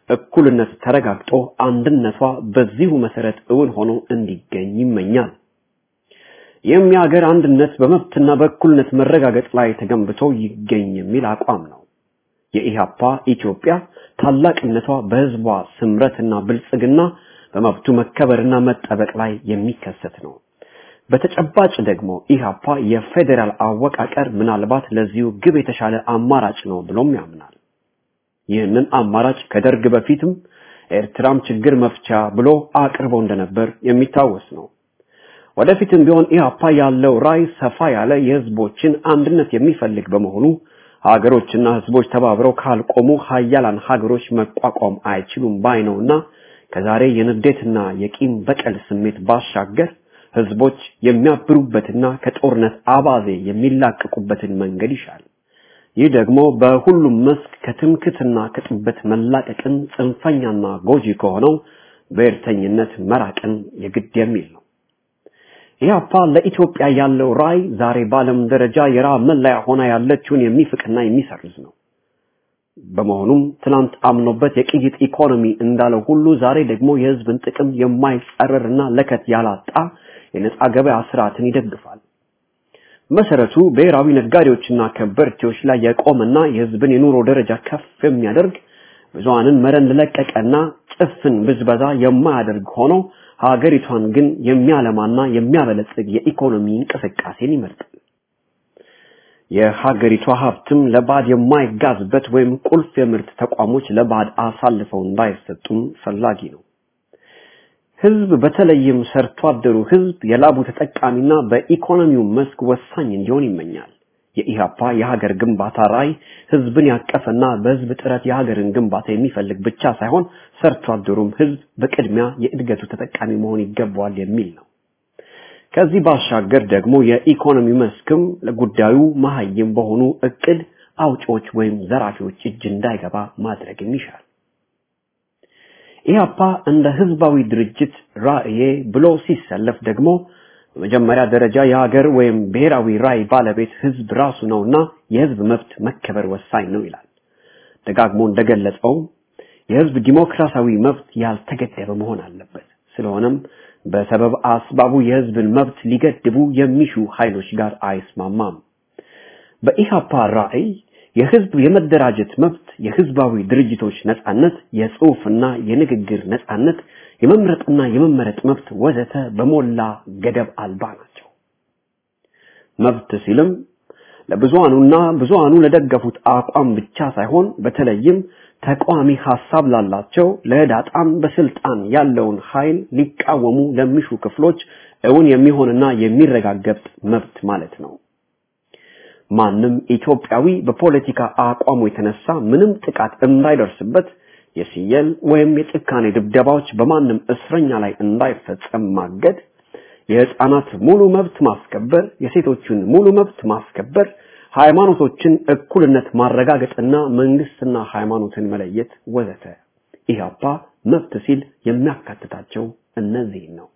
እኩልነት ተረጋግጦ አንድነቷ በዚሁ መሰረት እውን ሆኖ እንዲገኝ ይመኛል። ይህም የሀገር አንድነት በመብትና በእኩልነት መረጋገጥ ላይ ተገንብቶ ይገኝ የሚል አቋም ነው። የኢሃፓ ኢትዮጵያ ታላቅነቷ በህዝቧ ስምረትና ብልጽግና በመብቱ መከበርና መጠበቅ ላይ የሚከሰት ነው። በተጨባጭ ደግሞ ኢሃፓ የፌዴራል አወቃቀር ምናልባት ለዚሁ ግብ የተሻለ አማራጭ ነው ብሎም ያምናል። ይህንን አማራጭ ከደርግ በፊትም ኤርትራም ችግር መፍቻ ብሎ አቅርቦ እንደነበር የሚታወስ ነው። ወደፊትም ቢሆን ኢሃፓ ያለው ራዕይ ሰፋ ያለ የህዝቦችን አንድነት የሚፈልግ በመሆኑ ሀገሮችና ህዝቦች ተባብረው ካልቆሙ ሀያላን ሀገሮች መቋቋም አይችሉም ባይ ነውና ከዛሬ የንዴትና የቂም በቀል ስሜት ባሻገር ህዝቦች የሚያብሩበትና ከጦርነት አባዜ የሚላቀቁበትን መንገድ ይሻል። ይህ ደግሞ በሁሉም መስክ ከትምክትና ከጥበት መላቀቅን ጽንፈኛና ጎጂ ከሆነው ብሔርተኝነት መራቅን የግድ የሚል ነው። ኢህአፓ ለኢትዮጵያ ያለው ራዕይ ዛሬ በዓለም ደረጃ የራብ መለያ ሆና ያለችውን የሚፍቅና የሚሰርዝ ነው። በመሆኑም ትናንት አምኖበት የቅይጥ ኢኮኖሚ እንዳለው ሁሉ ዛሬ ደግሞ የህዝብን ጥቅም የማይጸረርና ለከት ያላጣ የነጻ ገበያ ስርዓትን ይደግፋል። መሰረቱ ብሔራዊ ነጋዴዎችና ከበርቴዎች ላይ የቆመና የህዝብን የኑሮ ደረጃ ከፍ የሚያደርግ ብዙሃንን መረን ለቀቀና ጭፍን ብዝበዛ የማያደርግ ሆኖ ሀገሪቷን ግን የሚያለማና የሚያበለጽግ የኢኮኖሚ እንቅስቃሴን ይመርጣል። የሀገሪቷ ሀብትም ለባዕድ የማይጋዝበት ወይም ቁልፍ የምርት ተቋሞች ለባዕድ አሳልፈው እንዳይሰጡም ፈላጊ ነው። ህዝብ በተለይም ሰርቶ አደሩ ህዝብ የላቡ ተጠቃሚና በኢኮኖሚው መስክ ወሳኝ እንዲሆን ይመኛል። የኢሃፓ የሀገር ግንባታ ራዕይ ህዝብን ያቀፈና በህዝብ ጥረት የሀገርን ግንባታ የሚፈልግ ብቻ ሳይሆን ሰርቶ አደሩም ህዝብ በቅድሚያ የእድገቱ ተጠቃሚ መሆን ይገባዋል የሚል ነው። ከዚህ ባሻገር ደግሞ የኢኮኖሚ መስክም ለጉዳዩ መሀይም በሆኑ እቅድ አውጪዎች ወይም ዘራፊዎች እጅ እንዳይገባ ማድረግም ይሻል። ኢህአፓ እንደ ህዝባዊ ድርጅት ራዕዬ ብሎ ሲሰለፍ ደግሞ በመጀመሪያ ደረጃ የሀገር ወይም ብሔራዊ ራዕይ ባለቤት ህዝብ ራሱ ነውና የህዝብ መብት መከበር ወሳኝ ነው ይላል። ደጋግሞ እንደገለጸው የህዝብ ዲሞክራሲያዊ መብት ያልተገደበ መሆን አለበት። ስለሆነም በሰበብ አስባቡ የህዝብን መብት ሊገድቡ የሚሹ ኃይሎች ጋር አይስማማም። በኢሃፓ ራዕይ የህዝብ የመደራጀት መብት፣ የህዝባዊ ድርጅቶች ነጻነት፣ የጽሑፍና የንግግር ነጻነት፣ የመምረጥና የመመረጥ መብት ወዘተ በሞላ ገደብ አልባ ናቸው። መብት ሲልም ለብዙሃኑና ብዙሃኑ ለደገፉት አቋም ብቻ ሳይሆን በተለይም ተቃዋሚ ሐሳብ ላላቸው ለህዳጣን በስልጣን ያለውን ኃይል ሊቃወሙ ለሚሹ ክፍሎች እውን የሚሆንና የሚረጋገጥ መብት ማለት ነው። ማንም ኢትዮጵያዊ በፖለቲካ አቋሙ የተነሳ ምንም ጥቃት እንዳይደርስበት የሲየል ወይም የጭካኔ ድብደባዎች በማንም እስረኛ ላይ እንዳይፈጸም ማገድ፣ የህፃናት ሙሉ መብት ማስከበር፣ የሴቶችን ሙሉ መብት ማስከበር፣ ሃይማኖቶችን እኩልነት ማረጋገጥና መንግስትና ሃይማኖትን መለየት ወዘተ። ኢህአፓ መብት ሲል የሚያካትታቸው እነዚህ ነው።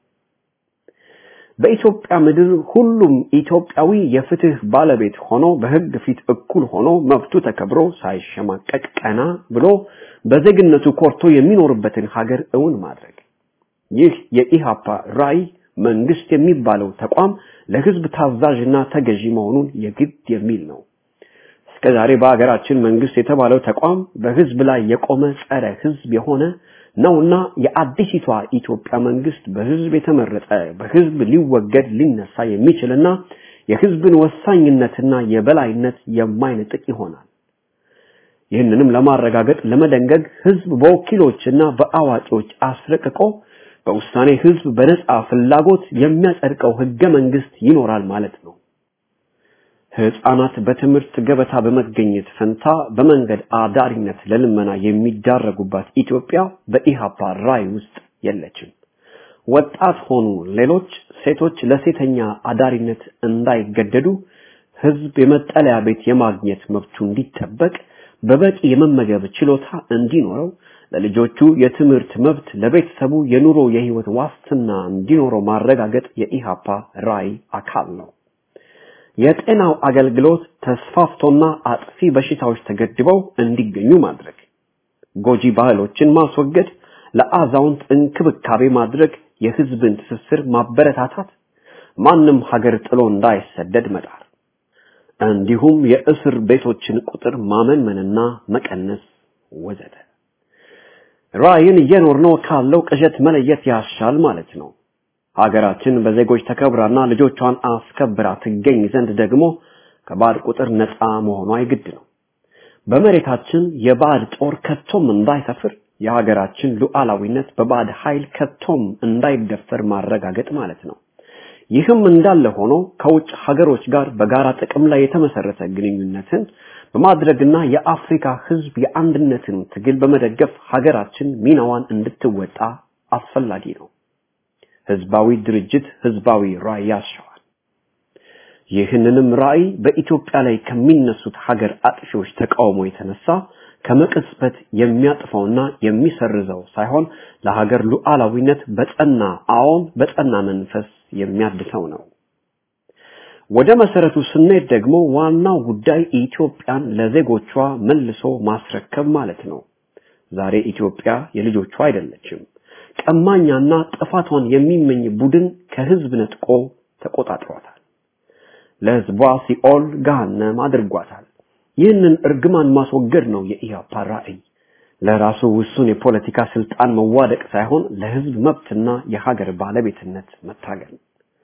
በኢትዮጵያ ምድር ሁሉም ኢትዮጵያዊ የፍትህ ባለቤት ሆኖ በህግ ፊት እኩል ሆኖ መብቱ ተከብሮ ሳይሸማቀቅ ቀና ብሎ በዜግነቱ ኮርቶ የሚኖርበትን ሀገር እውን ማድረግ። ይህ የኢሃፓ ራዕይ መንግስት የሚባለው ተቋም ለህዝብ ታዛዥና ተገዢ መሆኑን የግድ የሚል ነው። እስከዛሬ በሀገራችን መንግስት የተባለው ተቋም በህዝብ ላይ የቆመ ጸረ ህዝብ የሆነ ነውና የአዲሲቷ ኢትዮጵያ መንግስት በህዝብ የተመረጠ በህዝብ ሊወገድ ሊነሳ የሚችልና የህዝብን ወሳኝነትና የበላይነት የማይነጥቅ ይሆናል። ይህንንም ለማረጋገጥ ለመደንገግ ህዝብ በወኪሎችና በአዋቂዎች አስረቅቆ በውሳኔ ህዝብ በነጻ ፍላጎት የሚያጸድቀው ህገ መንግስት ይኖራል ማለት ነው። ህፃናት በትምህርት ገበታ በመገኘት ፈንታ በመንገድ አዳሪነት ለልመና የሚዳረጉባት ኢትዮጵያ በኢሃፓ ራዕይ ውስጥ የለችም። ወጣት ሆኑ ሌሎች ሴቶች ለሴተኛ አዳሪነት እንዳይገደዱ ህዝብ የመጠለያ ቤት የማግኘት መብቱ እንዲጠበቅ በበቂ የመመገብ ችሎታ እንዲኖረው ለልጆቹ የትምህርት መብት ለቤተሰቡ የኑሮ የህይወት ዋስትና እንዲኖረው ማረጋገጥ የኢሃፓ ራዕይ አካል ነው። የጤናው አገልግሎት ተስፋፍቶና አጥፊ በሽታዎች ተገድበው እንዲገኙ ማድረግ፣ ጎጂ ባህሎችን ማስወገድ፣ ለአዛውንት እንክብካቤ ማድረግ፣ የህዝብን ትስስር ማበረታታት፣ ማንም ሀገር ጥሎ እንዳይሰደድ መጣር እንዲሁም የእስር ቤቶችን ቁጥር ማመንመንና መቀነስ ወዘተ። ራዕይን እየኖርነው ካለው ቅዠት መለየት ያሻል ማለት ነው። ሀገራችን በዜጎች ተከብራና ልጆቿን አስከብራ ትገኝ ዘንድ ደግሞ ከባዕድ ቁጥር ነፃ መሆኗ የግድ ነው። በመሬታችን የባዕድ ጦር ከቶም እንዳይሰፍር የሀገራችን ሉዓላዊነት በባዕድ ኃይል ከቶም እንዳይደፈር ማረጋገጥ ማለት ነው። ይህም እንዳለ ሆኖ ከውጭ ሀገሮች ጋር በጋራ ጥቅም ላይ የተመሰረተ ግንኙነትን በማድረግና የአፍሪካ ህዝብ የአንድነትን ትግል በመደገፍ ሀገራችን ሚናዋን እንድትወጣ አስፈላጊ ነው። ህዝባዊ ድርጅት ህዝባዊ ራዕይ ያሻዋል። ይህንንም ራዕይ በኢትዮጵያ ላይ ከሚነሱት ሀገር አጥፊዎች ተቃውሞ የተነሳ ከመቅጽበት የሚያጥፈውና የሚሰርዘው ሳይሆን ለሀገር ሉዓላዊነት በጸና አዎን በጸና መንፈስ የሚያድሰው ነው። ወደ መሰረቱ ስንሄድ ደግሞ ዋናው ጉዳይ ኢትዮጵያን ለዜጎቿ መልሶ ማስረከብ ማለት ነው። ዛሬ ኢትዮጵያ የልጆቿ አይደለችም። ቀማኛና ጥፋቷን የሚመኝ ቡድን ከህዝብ ነጥቆ ተቆጣጥሯታል። ለህዝቧ ሲኦል ገሃነም አድርጓታል። ይህንን እርግማን ማስወገድ ነው የኢህአፓ ራዕይ። ለራሱ ውሱን የፖለቲካ ስልጣን መዋደቅ ሳይሆን ለህዝብ መብትና የሀገር ባለቤትነት መታገል።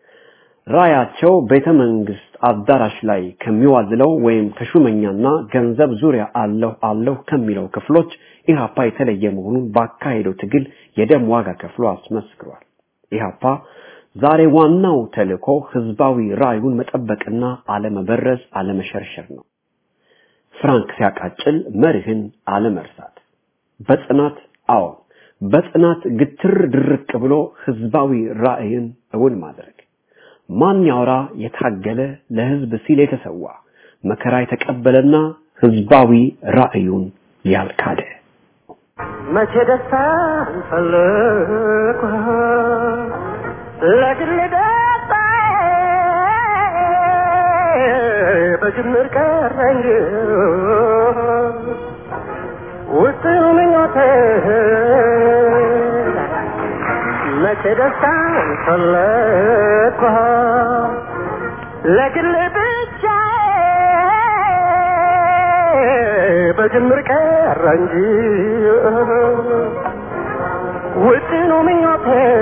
ራያቸው ቤተ መንግስት አዳራሽ ላይ ከሚዋዝለው ወይም ከሹመኛና ገንዘብ ዙሪያ አለሁ አለሁ ከሚለው ክፍሎች ኢህአፓ የተለየ መሆኑን ባካሄደው ትግል የደም ዋጋ ከፍሎ አስመስክሯል። ኢህአፓ ዛሬ ዋናው ተልእኮ ህዝባዊ ራዩን መጠበቅና አለመበረዝ፣ አለመሸርሸር ነው። ፍራንክ ሲያቃጭል መርህን አለመርሳት፣ በጽናት አዎ በጽናት ግትር ድርቅ ብሎ ህዝባዊ ራዕይን እውን ማድረግ ማን ያውራ የታገለ ለህዝብ ሲል የተሰዋ መከራ የተቀበለና ህዝባዊ ራዕዩን ያልካደ መቼ ደስታ ፈለኩ ለግል ደስታ በጅምር ቀረ እንጂ ውጥኑ ምኞቴ መቼ ደስታ ፈለኩ ለግል ብቻ በጅምር ቀረ እንጂ ውጥኑ ምኞቴ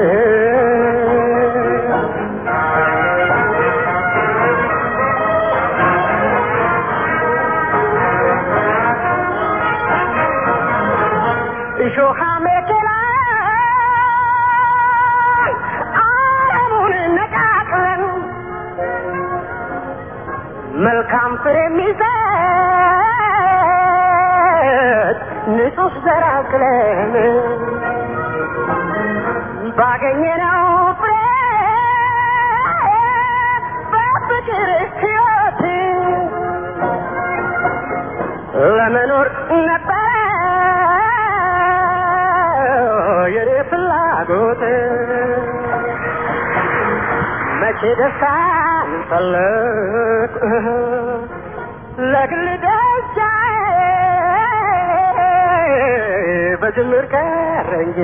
እሾሃ መኪና አረሙን ነቃቅለን መልካም ፍሬ የሚሰጥ ንጹህ ዘር አቅለን ባገኘነው ፍሬ በፍቅር ሕይወት ለመኖር ነበረ የኔ ፍላጎት መቼ ደስታን ፈለግ ለግል ደስታዬ በጅምር ቀረ እንጂ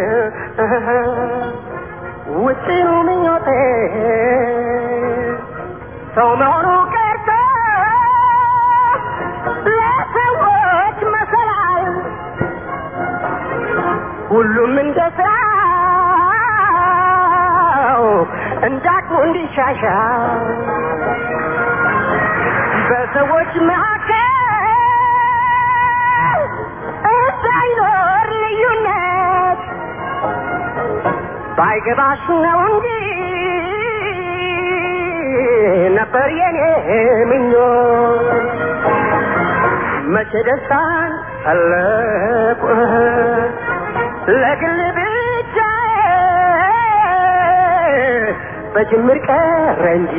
ውጭኑ ምኞቴ ሰው መሆኑ ቀርቶ ለሰዎች መሰላል ሁሉም እንደ ስራው እንዳቅሙ እንዲሻሻል በሰዎች መካከል እንዳይኖር ልዩነት ባይገባሽ ነው እንጂ ነበር የኔ ምኞት መቼ ደስታን ፈለቁ ለግል ብቻ በጅምር ቀረ እንጂ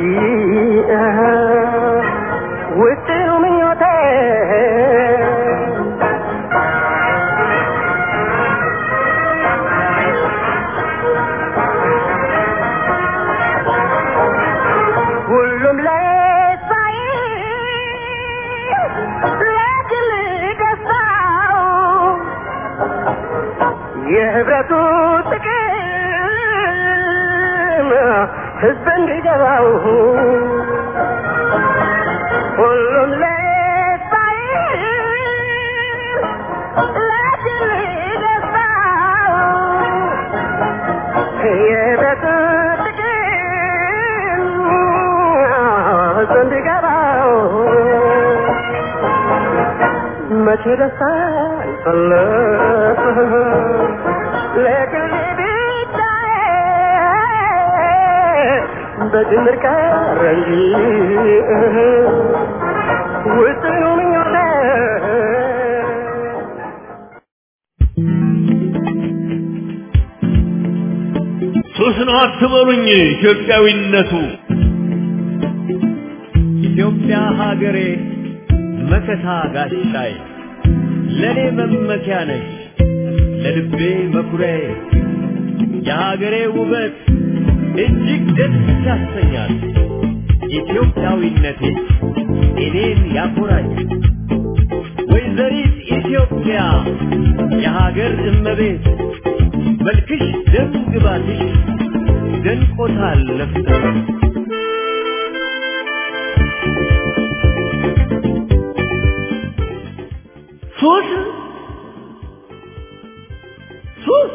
ውጥኑ ምኞቴ ሁሉም ለሳይ ለግል ደስታው የህብረቱ ጥቅም ህዝብ እንዲገባው ሁሉም ለባይ ለድል ደስታው የህብረቱ ጥቅም ህዝብ እንዲገባው መቼ ደስታ ይፈለጥ ለግል ብቻዬ በድምር ቀረ እንጂ ውጥኑ ምኞቴ ሱስ ነው አትበሉኝ ኢትዮጵያዊነቱ ኢትዮጵያ ሀገሬ መከታ ጋሻይ ለኔ መመኪያ ነሽ ለልቤ መኩሪያዬ የሀገሬ ውበት እጅግ ደስ ያሰኛል ኢትዮጵያዊነቴ እኔን ያኮራኝ ወይዘሪት ኢትዮጵያ የሀገር እመቤት መልክሽ ደም ግባትሽ ደንቆታል ነፍሰ ሱስ ሱስ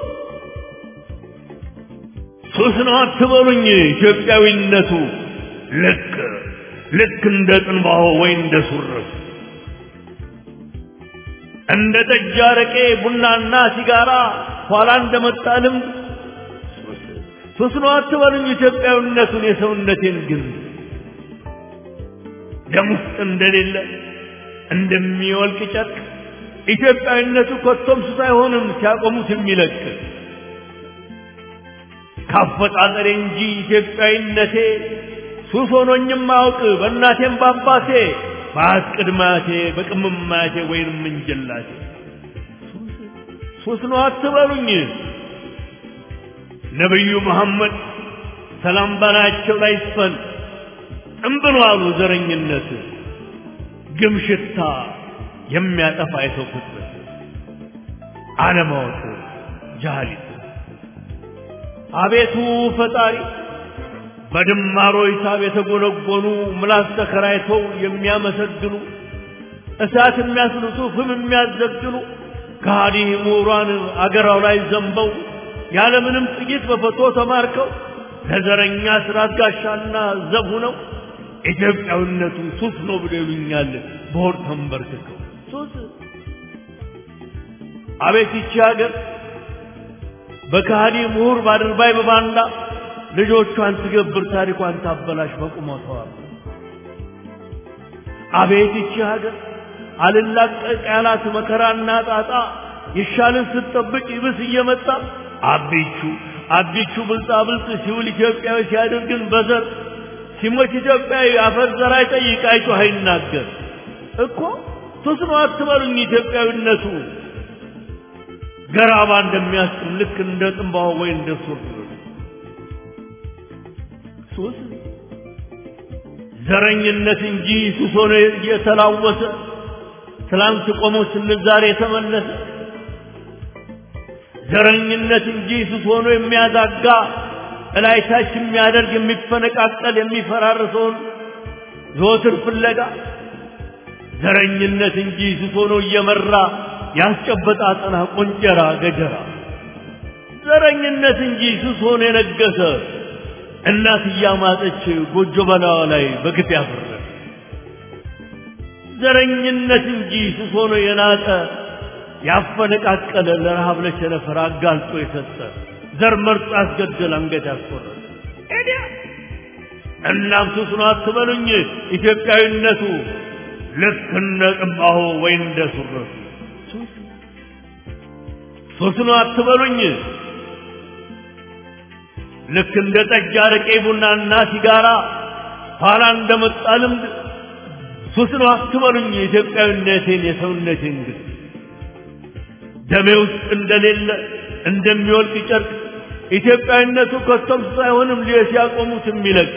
ሱስ ነው አትበሉኝ ኢትዮጵያዊነቱ ልክ ልክ እንደ ጥንባሆ ወይ እንደ ሱርፍ እንደ ጠጅ አረቄ ቡናና ሲጋራ ኋላ እንደመጣ ልምድ ሱስ ነው አትበሉኝ ኢትዮጵያዊነቱን የሰውነቴን ግን ደም ውስጥ እንደሌለ እንደሚወልቅ ጨርቅ ኢትዮጵያዊነቱ ኮቶም ሱስ አይሆንም ሲያቆሙት የሚለቅ ካፈጣጠሬ እንጂ ኢትዮጵያዊነቴ ሱስ ሆኖኝም አውቅ በእናቴም በአባቴ በአት ቅድማቴ በቅምማቴ ወይንም እንጀላቴ ሱስ ነው አትበሉኝ ነቢዩ መሐመድ ሰላም ባላቸው ላይ ይስፈን እምብሎ አሉ ዘረኝነት ግም ሽታ የሚያጠፋ የሰው ፍጥረት አለማወቅ ጃሃሊት አቤቱ ፈጣሪ በድማሮ ሂሳብ የተጎነጎኑ ምላስ ተከራይተው የሚያመሰግኑ እሳት የሚያስልሱ ፍም የሚያዘግኑ ከሃዲ ምሁራን አገራው ላይ ዘንበው ያለምንም ጥይት በፈቶ ተማርከው ለዘረኛ ስርዓት ጋሻና ዘብ ነው ኢትዮጵያዊነቱ ሱስ ነው ብሎ ይሉኛል በሆድ ተንበርክከው ሱስ አቤት ይቺ ሀገር በካሃዲ ምሁር ባድርባይ በባንዳ ልጆቿን ትገብር ታሪኳን ታበላሽ በቁመቷ አቤት ይቺ ሀገር አልላቀቅ ያላት መከራና ጣጣ ይሻልን ስትጠብቅ ይብስ እየመጣ አቢቹ አቢቹ ብልጣ ብልጥ ሲውል ኢትዮጵያዊ ሲያደርግን በዘር ሲሞት ኢትዮጵያዊ አፈር ዘር አይጠይቅ አይጮህ አይናገር እኮ ሱስ ነው አትበሉኝ ኢትዮጵያዊነቱ ገራባ እንደሚያስጥም ልክ እንደ ጥንባሆ ወይ እንደ ሱር ሱስ ዘረኝነት እንጂ ሱስ ሆኖ እየተላወሰ ትላንት ቆሞ ስንል ዛሬ የተመለሰ ዘረኝነት እንጂ ሱስ ሆኖ የሚያዛጋ እላይታች የሚያደርግ የሚፈነቃቀል የሚፈራርሰውን ዘወትር ፍለጋ ዘረኝነት እንጂ ሱስ ሆኖ እየመራ ያስጨበጣ አጠና ቆንጨራ ገጀራ ዘረኝነት እንጂ ሱስ ሆኖ የነገሰ እናት እያማጠች ጎጆ በላዋ ላይ በግፍ ያፈረ ዘረኝነት እንጂ ሱስ ሆኖ የናጠ ያፈነቃቀለ ለረሃብ ለቸነፈር አጋልጦ የሰጠ ዘር መርጦ ያስገደል አንገት ያስቆረጠ ኤዲያ እናም ሱስ ነው አትበሉኝ ኢትዮጵያዊነቱ ልክ እንደ ጥንባሆ ወይ እንደ ሱረቱ ሱስ ነው አትበሉኝ ልክ እንደ ጠጅ አረቄ ቡናና ሲጋራ ኋላ እንደመጣ ልምድ ሱስ ነው አትበሉኝ የኢትዮጵያዊነቴን የሰውነቴን ግን ደሜ ውስጥ እንደሌለ እንደሚወልቅ ጨርቅ ኢትዮጵያዊነቱ ከቶም ሱስ አይሆንም ሊየ ሲያቆሙት የሚለቅ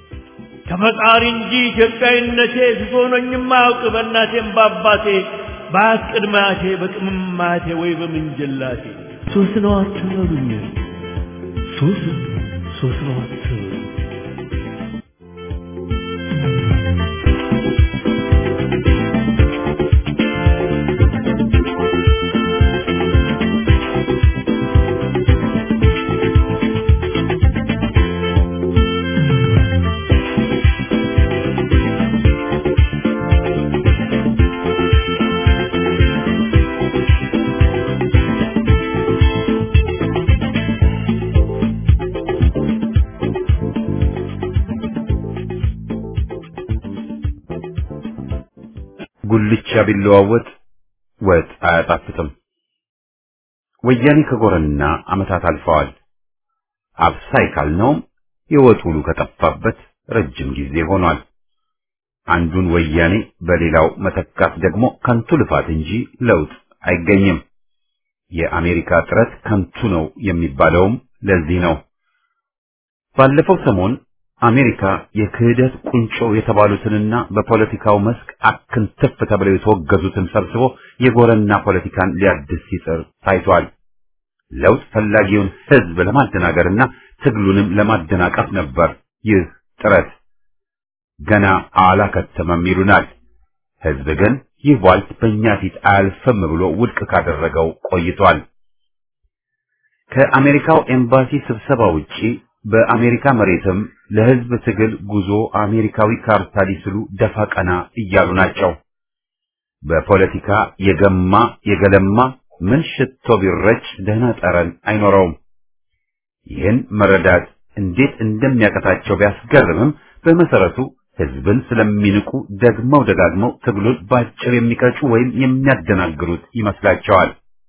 ከፈጣሪ እንጂ ኢትዮጵያዊነቴ ሱስ ሆኖኝም አያውቅ በእናቴም በአባቴ በአያት ቅድመ አያቴ በቅምም አያቴ ወይ በምንጅላቴ ሶስት ነው አትበሉኝ ሶስት ሶስት ነው አትበሉኝ ጉልቻ ቢለዋወጥ ወጥ አያጣፍጥም። ወያኔ ከጎረና ዓመታት አልፈዋል። አብሳይ ካልነውም የወጥ ውሉ ከጠፋበት ረጅም ጊዜ ሆኗል። አንዱን ወያኔ በሌላው መተካት ደግሞ ከንቱ ልፋት እንጂ ለውጥ አይገኝም። የአሜሪካ ጥረት ከንቱ ነው የሚባለውም ለዚህ ነው። ባለፈው ሰሞን አሜሪካ የክህደት ቁንጮ የተባሉትንና በፖለቲካው መስክ አክንትፍ ተብለው የተወገዙትን ሰብስቦ የጎረና ፖለቲካን ሊያድስ ሲጥር ታይቷል። ለውጥ ፈላጊውን ሕዝብ ለማደናገርና ትግሉንም ለማደናቀፍ ነበር ይህ ጥረት። ገና አላከተመም ይሉናል። ሕዝብ ግን ይህ ቧልት በእኛ ፊት አያልፍም ብሎ ውድቅ ካደረገው ቆይቷል። ከአሜሪካው ኤምባሲ ስብሰባ ውጪ በአሜሪካ መሬትም ለሕዝብ ትግል ጉዞ አሜሪካዊ ካርታ ሊስሉ ደፋ ቀና እያሉ ናቸው። በፖለቲካ የገማ የገለማ ምን ሽቶ ቢረጭ ደህና ጠረን አይኖረውም። ይህን መረዳት እንዴት እንደሚያቀታቸው ቢያስገርምም በመሰረቱ ሕዝብን ስለሚንቁ ደግመው ደጋግመው ትግሉን ባጭር የሚቀጩ ወይም የሚያደናግሩት ይመስላቸዋል።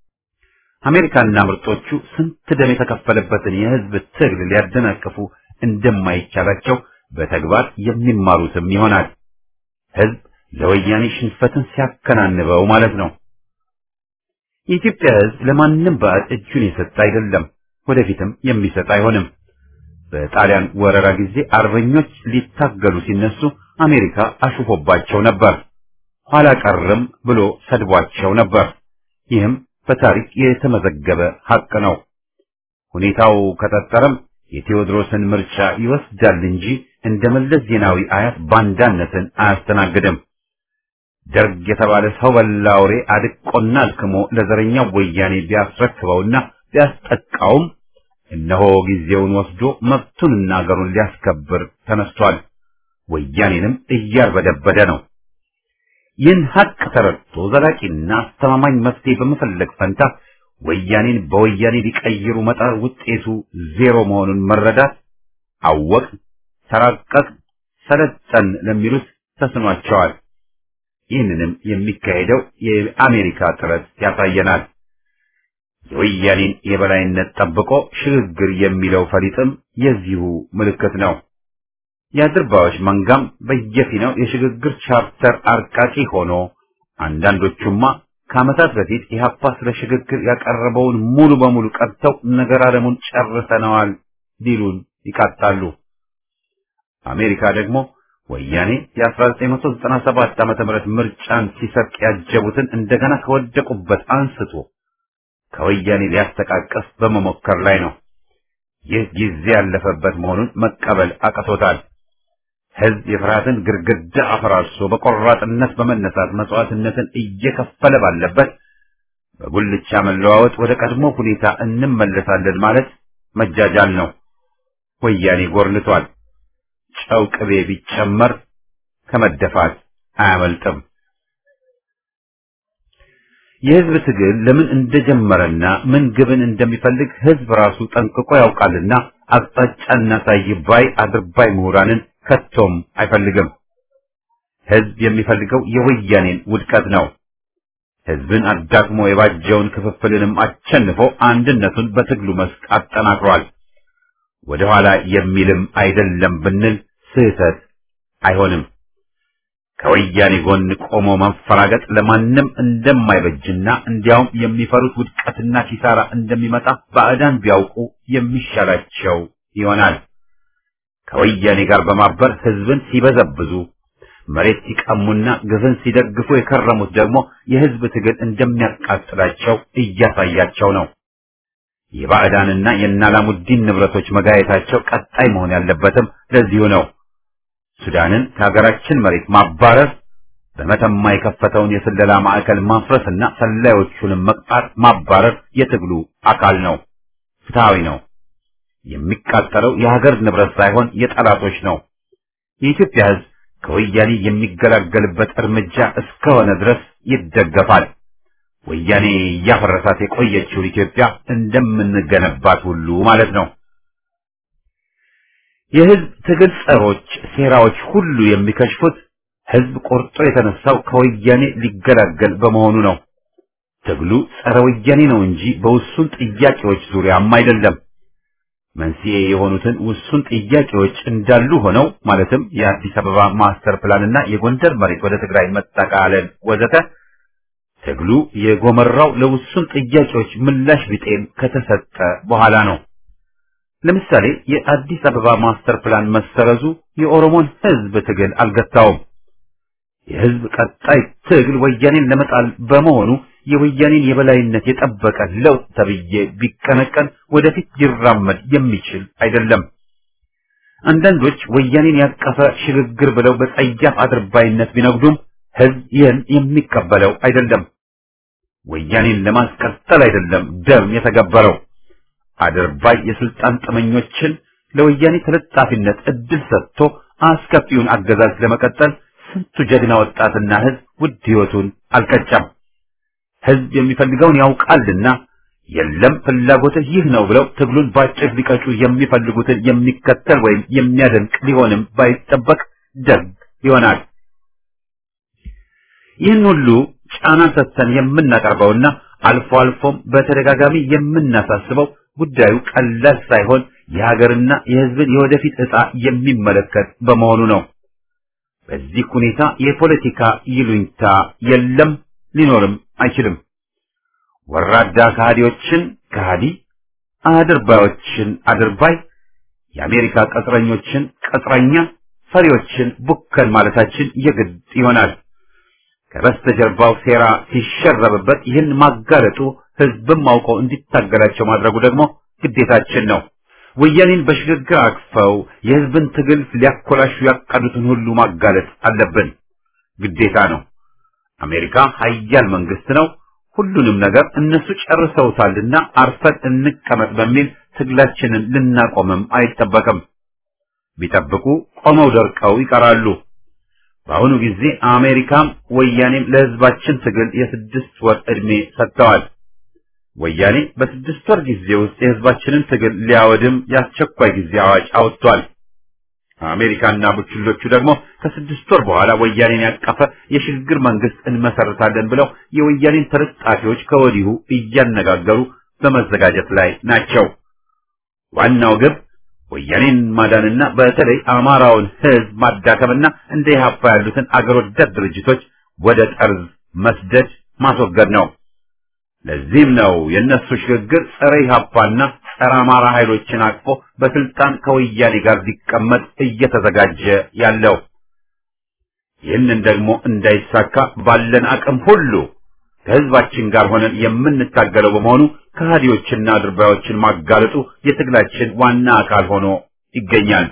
አሜሪካና ምርጦቹ ስንት ደም የተከፈለበትን የሕዝብ ትግል ሊያደናቅፉ እንደማይቻላቸው በተግባር የሚማሩትም ይሆናል። ሕዝብ ለወያኔ ሽንፈትን ሲያከናንበው ማለት ነው። የኢትዮጵያ ሕዝብ ለማንም ባዕድ እጁን የሰጠ አይደለም፣ ወደፊትም የሚሰጥ አይሆንም። በጣሊያን ወረራ ጊዜ አርበኞች ሊታገሉ ሲነሱ አሜሪካ አሹፎባቸው ነበር። ኋላ ቀርም ብሎ ሰድቧቸው ነበር። ይህም በታሪክ የተመዘገበ ሐቅ ነው። ሁኔታው ከጠጠረም የቴዎድሮስን ምርጫ ይወስዳል እንጂ እንደ መለስ ዜናዊ አያት ባንዳነትን አያስተናግድም። ደርግ የተባለ ሰው በላ አውሬ አድቆና አልክሞ ለዘረኛው ወያኔ ቢያስረክበውና ቢያስጠቃውም እነሆ ጊዜውን ወስዶ መብቱንና አገሩን ሊያስከብር ተነስቷል። ወያኔንም እያርበደበደ ነው። ይህን ሀቅ ተረድቶ ዘላቂና አስተማማኝ መፍትሄ በመፈለግ ፈንታ ወያኔን በወያኔ ሊቀይሩ መጣር ውጤቱ ዜሮ መሆኑን መረዳት አወቅ፣ ተራቀቅ፣ ሰለጠን ለሚሉት ተስኗቸዋል። ይህንንም የሚካሄደው የአሜሪካ ጥረት ያሳየናል። የወያኔን የበላይነት ጠብቆ ሽግግር የሚለው ፈሊጥም የዚሁ ምልክት ነው። የአድርባዮች መንጋም በየፊናው የሽግግር ቻርተር አርቃቂ ሆኖ አንዳንዶቹማ ከዓመታት በፊት ኢህአፓ ስለ ሽግግር ያቀረበውን ሙሉ በሙሉ ቀርተው ነገር ዓለሙን ጨርሰነዋል ሊሉን ይቃጣሉ። አሜሪካ ደግሞ ወያኔ የ1997 ዓመተ ምህረት ምርጫን ሲሰርቅ ያጀቡትን እንደገና ከወደቁበት አንስቶ ከወያኔ ሊያስተቃቀፍ በመሞከር ላይ ነው። ይህ ጊዜ ያለፈበት መሆኑን መቀበል አቅቶታል። ሕዝብ የፍርሃትን ግርግዳ አፈራርሶ በቆራጥነት በመነሳት መስዋዕትነትን እየከፈለ ባለበት በጉልቻ መለዋወጥ ወደ ቀድሞ ሁኔታ እንመለሳለን ማለት መጃጃል ነው። ወያኔ ጎርንቷል። ጨው ቅቤ ቢጨመር ከመደፋት አያመልጥም። የሕዝብ ትግል ለምን እንደጀመረና ምን ግብን እንደሚፈልግ ሕዝብ ራሱ ጠንቅቆ ያውቃልና አቅጣጫ እናሳይ ባይ አድርባይ ምሁራንን ከቶም አይፈልግም። ሕዝብ የሚፈልገው የወያኔን ውድቀት ነው። ሕዝብን አዳክሞ የባጀውን ክፍፍልንም አሸንፎ አንድነቱን በትግሉ መስክ አጠናክሯል። ወደ ኋላ የሚልም አይደለም ብንል ስህተት አይሆንም። ከወያኔ ጎን ቆሞ መንፈራገጥ ለማንም እንደማይበጅና እንዲያውም የሚፈሩት ውድቀትና ኪሳራ እንደሚመጣ ባዕዳን ቢያውቁ የሚሻላቸው ይሆናል። ከወያኔ ጋር በማበር ሕዝብን ሲበዘብዙ መሬት ሲቀሙና ግፍን ሲደግፉ የከረሙት ደግሞ የህዝብ ትግል እንደሚያቃጥላቸው እያሳያቸው ነው። የባዕዳንና የናላሙዲን ንብረቶች መጋየታቸው ቀጣይ መሆን ያለበትም ለዚሁ ነው። ሱዳንን ከሀገራችን መሬት ማባረር፣ በመተማ የከፈተውን የስለላ ማዕከል ማፍረስና ሰላዮቹንም መቅጣት ማባረር የትግሉ አካል ነው። ፍትሃዊ ነው። የሚቃጠለው የሀገር ንብረት ሳይሆን የጠላቶች ነው። የኢትዮጵያ ህዝብ ከወያኔ የሚገላገልበት እርምጃ እስከሆነ ድረስ ይደገፋል። ወያኔ እያፈረሳት የቆየችውን ኢትዮጵያ እንደምንገነባት ሁሉ ማለት ነው። የህዝብ ትግል ጸሮች ሴራዎች ሁሉ የሚከሽፉት ህዝብ ቆርጦ የተነሳው ከወያኔ ሊገላገል በመሆኑ ነው። ትግሉ ጸረ ወያኔ ነው እንጂ በውሱን ጥያቄዎች ዙሪያም አይደለም። መንስኤ የሆኑትን ውሱን ጥያቄዎች እንዳሉ ሆነው ማለትም የአዲስ አበባ ማስተር ፕላንና የጎንደር መሬት ወደ ትግራይ መጠቃለል ወዘተ ትግሉ የጎመራው ለውሱን ጥያቄዎች ምላሽ ቢጤም ከተሰጠ በኋላ ነው። ለምሳሌ የአዲስ አበባ ማስተር ፕላን መሰረዙ የኦሮሞን ህዝብ ትግል አልገታውም። የህዝብ ቀጣይ ትግል ወያኔን ለመጣል በመሆኑ የወያኔን የበላይነት የጠበቀ ለውጥ ተብዬ ቢቀነቀን ወደፊት ሊራመድ የሚችል አይደለም። አንዳንዶች ወያኔን ያቀፈ ሽግግር ብለው በጸያፍ አድርባይነት ቢነግዱም ህዝብ ይህን የሚቀበለው አይደለም። ወያኔን ለማስቀጠል አይደለም ደም የተገበረው። አድርባይ የስልጣን ጥመኞችን ለወያኔ ተለጣፊነት እድል ሰጥቶ አስከፊውን አገዛዝ ለመቀጠል ስንቱ ጀግና ወጣትና ህዝብ ውድ ህይወቱን አልቀጨም። ህዝብ የሚፈልገውን ያውቃልና የለም ፍላጎትህ ይህ ነው ብለው ትግሉን ባጭር ሊቀጩ የሚፈልጉትን የሚከተል ወይም የሚያደንቅ ሊሆንም ባይጠበቅ ደግ ይሆናል። ይህን ሁሉ ጫና ሰጥተን የምናቀርበውና አልፎ አልፎም በተደጋጋሚ የምናሳስበው ጉዳዩ ቀላል ሳይሆን የሀገርና የህዝብን የወደፊት ዕጣ የሚመለከት በመሆኑ ነው። በዚህ ሁኔታ የፖለቲካ ይሉኝታ የለም፣ ሊኖርም አይችልም። ወራዳ ከሃዲዎችን ከሃዲ፣ አድርባዮችን አድርባይ፣ የአሜሪካ ቅጥረኞችን ቅጥረኛ፣ ፈሪዎችን ቡከን ማለታችን የግድ ይሆናል። ከበስተጀርባው ሴራ ሲሸረብበት ይህን ማጋለጡ ህዝብም አውቀው እንዲታገላቸው ማድረጉ ደግሞ ግዴታችን ነው። ወያኔን በሽግግር አቅፈው የህዝብን ትግል ሊያኮላሹ ያቀዱትን ሁሉ ማጋለጥ አለብን፣ ግዴታ ነው። አሜሪካ ሀያል መንግስት ነው። ሁሉንም ነገር እነሱ ጨርሰውታልና አርፈን እንቀመጥ በሚል ትግላችንን ልናቆምም አይጠበቅም። ቢጠብቁ ቆመው ደርቀው ይቀራሉ። በአሁኑ ጊዜ አሜሪካም ወያኔም ለህዝባችን ትግል የስድስት ወር ዕድሜ ሰጥተዋል። ወያኔ በስድስት ወር ጊዜ ውስጥ የህዝባችንን ትግል ሊያወድም የአስቸኳይ ጊዜ አዋጅ አውጥቷል። አሜሪካና ቡችሎቹ ደግሞ ከስድስት ወር በኋላ ወያኔን ያቀፈ የሽግግር መንግስት እንመሰርታለን ብለው የወያኔን ተለጣፊዎች ከወዲሁ እያነጋገሩ በመዘጋጀት ላይ ናቸው። ዋናው ግብ ወያኔን ማዳንና በተለይ አማራውን ህዝብ ማዳከምና እንደ ኢህአፓ ያሉትን አገር ወዳድ ድርጅቶች ወደ ጠርዝ መስደድ ማስወገድ ነው። ለዚህም ነው የእነሱ ሽግግር ጸረ ኢህአፓና ጸረ አማራ ኃይሎችን አቅፎ በስልጣን ከወያኔ ጋር ሊቀመጥ እየተዘጋጀ ያለው። ይህንን ደግሞ እንዳይሳካ ባለን አቅም ሁሉ ከህዝባችን ጋር ሆነን የምንታገለው በመሆኑ ከሃዲዎችና አድርባዮችን ማጋለጡ የትግላችን ዋና አካል ሆኖ ይገኛል።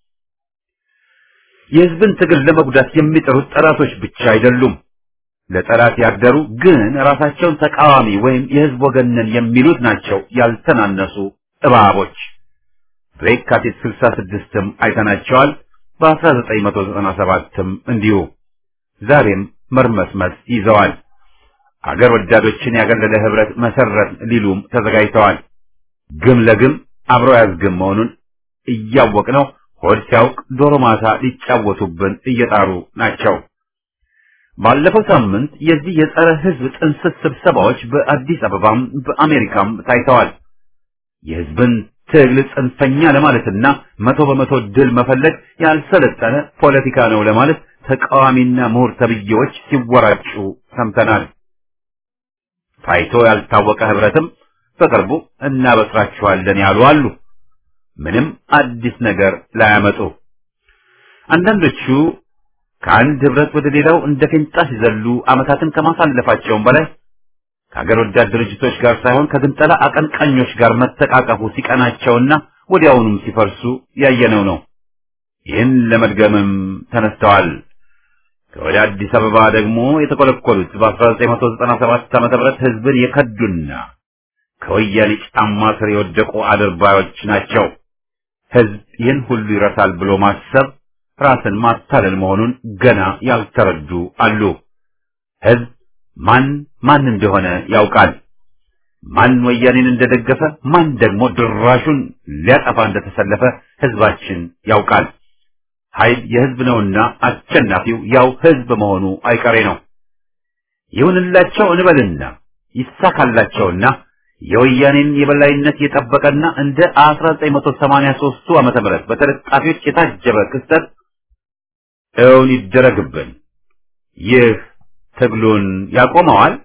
የህዝብን ትግል ለመጉዳት የሚጠሩት ጠላቶች ብቻ አይደሉም። ለጠላት ያደሩ ግን ራሳቸውን ተቃዋሚ ወይም የህዝብ ወገን ነን የሚሉት ናቸው ያልተናነሱ እባቦች። በየካቲት 66ም አይተናቸዋል። በ1997ም እንዲሁ ዛሬም መርመስመስ ይዘዋል። አገር ወዳዶችን ያገለለ ህብረት መሰረት ሊሉም ተዘጋጅተዋል። ግም ለግም አብሮ ያዝግም መሆኑን እያወቅነው ሆድ ሲያውቅ ዶሮ ማታ ሊጫወቱብን እየጣሩ ናቸው። ባለፈው ሳምንት የዚህ የጸረ ህዝብ ጥንስስ ስብሰባዎች በአዲስ አበባም በአሜሪካም ታይተዋል። የህዝብን ትግል ጽንፈኛ ለማለትና መቶ በመቶ ድል መፈለግ ያልሰለጠነ ፖለቲካ ነው ለማለት ተቃዋሚና ምሁር ተብዬዎች ሲወራጩ ሰምተናል። ታይቶ ያልታወቀ ህብረትም በቅርቡ እናበስራችኋለን ያሉ አሉ። ምንም አዲስ ነገር ላያመጡ አንዳንዶቹ ከአንድ ህብረት ወደ ሌላው እንደ ፌንጣ ሲዘሉ ዓመታትን ከማሳለፋቸውም በላይ ከሀገር ወዳድ ድርጅቶች ጋር ሳይሆን ከግንጠላ አቀንቃኞች ጋር መተቃቀፉ ሲቀናቸውና ወዲያውኑም ሲፈርሱ ያየነው ነው። ይህን ለመድገምም ተነስተዋል። ከወደ አዲስ አበባ ደግሞ የተኮለኮሉት በ1997 ዓ.ም ህዝብን የከዱና ከወያኔ ጫማ ስር የወደቁ አድርባዮች ናቸው። ህዝብ ይህን ሁሉ ይረሳል ብሎ ማሰብ ራስን ማታለል መሆኑን ገና ያልተረዱ አሉ። ህዝብ ማን ማን እንደሆነ ያውቃል። ማን ወያኔን እንደደገፈ፣ ማን ደግሞ ድራሹን ሊያጠፋ እንደተሰለፈ ህዝባችን ያውቃል። ኃይል የህዝብ ነውና አሸናፊው ያው ህዝብ መሆኑ አይቀሬ ነው። ይሁንላቸው እንበልና ይሳካላቸውና የወያኔን የበላይነት የጠበቀና እንደ 1983ቱ ዓመተ ምህረት በተለጣፊዎች የታጀበ ክስተት እውን ይደረግብን። ይህ ትግሉን ያቆመዋል?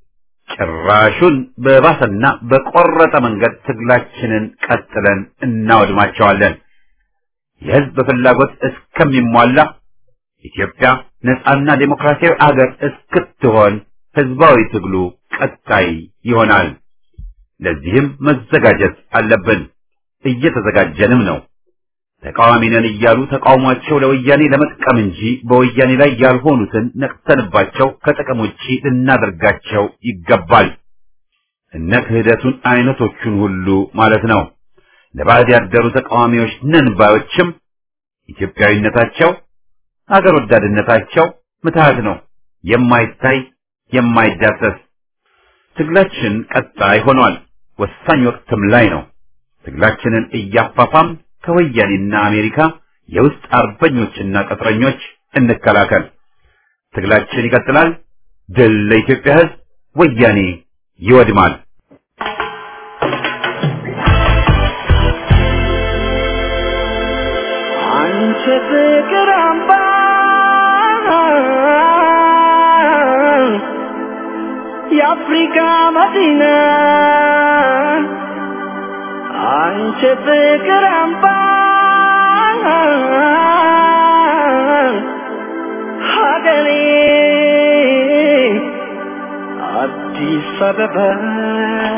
ጭራሹን በባሰና በቆረጠ መንገድ ትግላችንን ቀጥለን እናወድማቸዋለን። የህዝብ ፍላጎት እስከሚሟላ ኢትዮጵያ ነጻና ዴሞክራሲያዊ አገር እስክትሆን ህዝባዊ ትግሉ ቀጣይ ይሆናል። ለዚህም መዘጋጀት አለብን። እየተዘጋጀንም ነው። ተቃዋሚ ነን እያሉ ተቃውሟቸው ለወያኔ ለመጥቀም እንጂ በወያኔ ላይ ያልሆኑትን ነቅተንባቸው ከጥቅም ውጪ ልናደርጋቸው ይገባል። እነ ክህደቱን አይነቶቹን ሁሉ ማለት ነው። ለባዕድ ያደሩ ተቃዋሚዎች ነን ባዮችም ኢትዮጵያዊነታቸው፣ አገር ወዳድነታቸው ምትሃት ነው፣ የማይታይ የማይዳሰስ። ትግላችን ቀጣይ ሆኗል። ወሳኝ ወቅትም ላይ ነው። ትግላችንን እያፋፋም ከወያኔና አሜሪካ የውስጥ አርበኞችና ቅጥረኞች እንከላከል። ትግላችን ይቀጥላል። ድል ለኢትዮጵያ ሕዝብ! ወያኔ ይወድማል። አንቺ ፍቅር አምባ የአፍሪካ መዲና አንቺ ፍቅር አምባ ሀገሬ አዲስ አበባ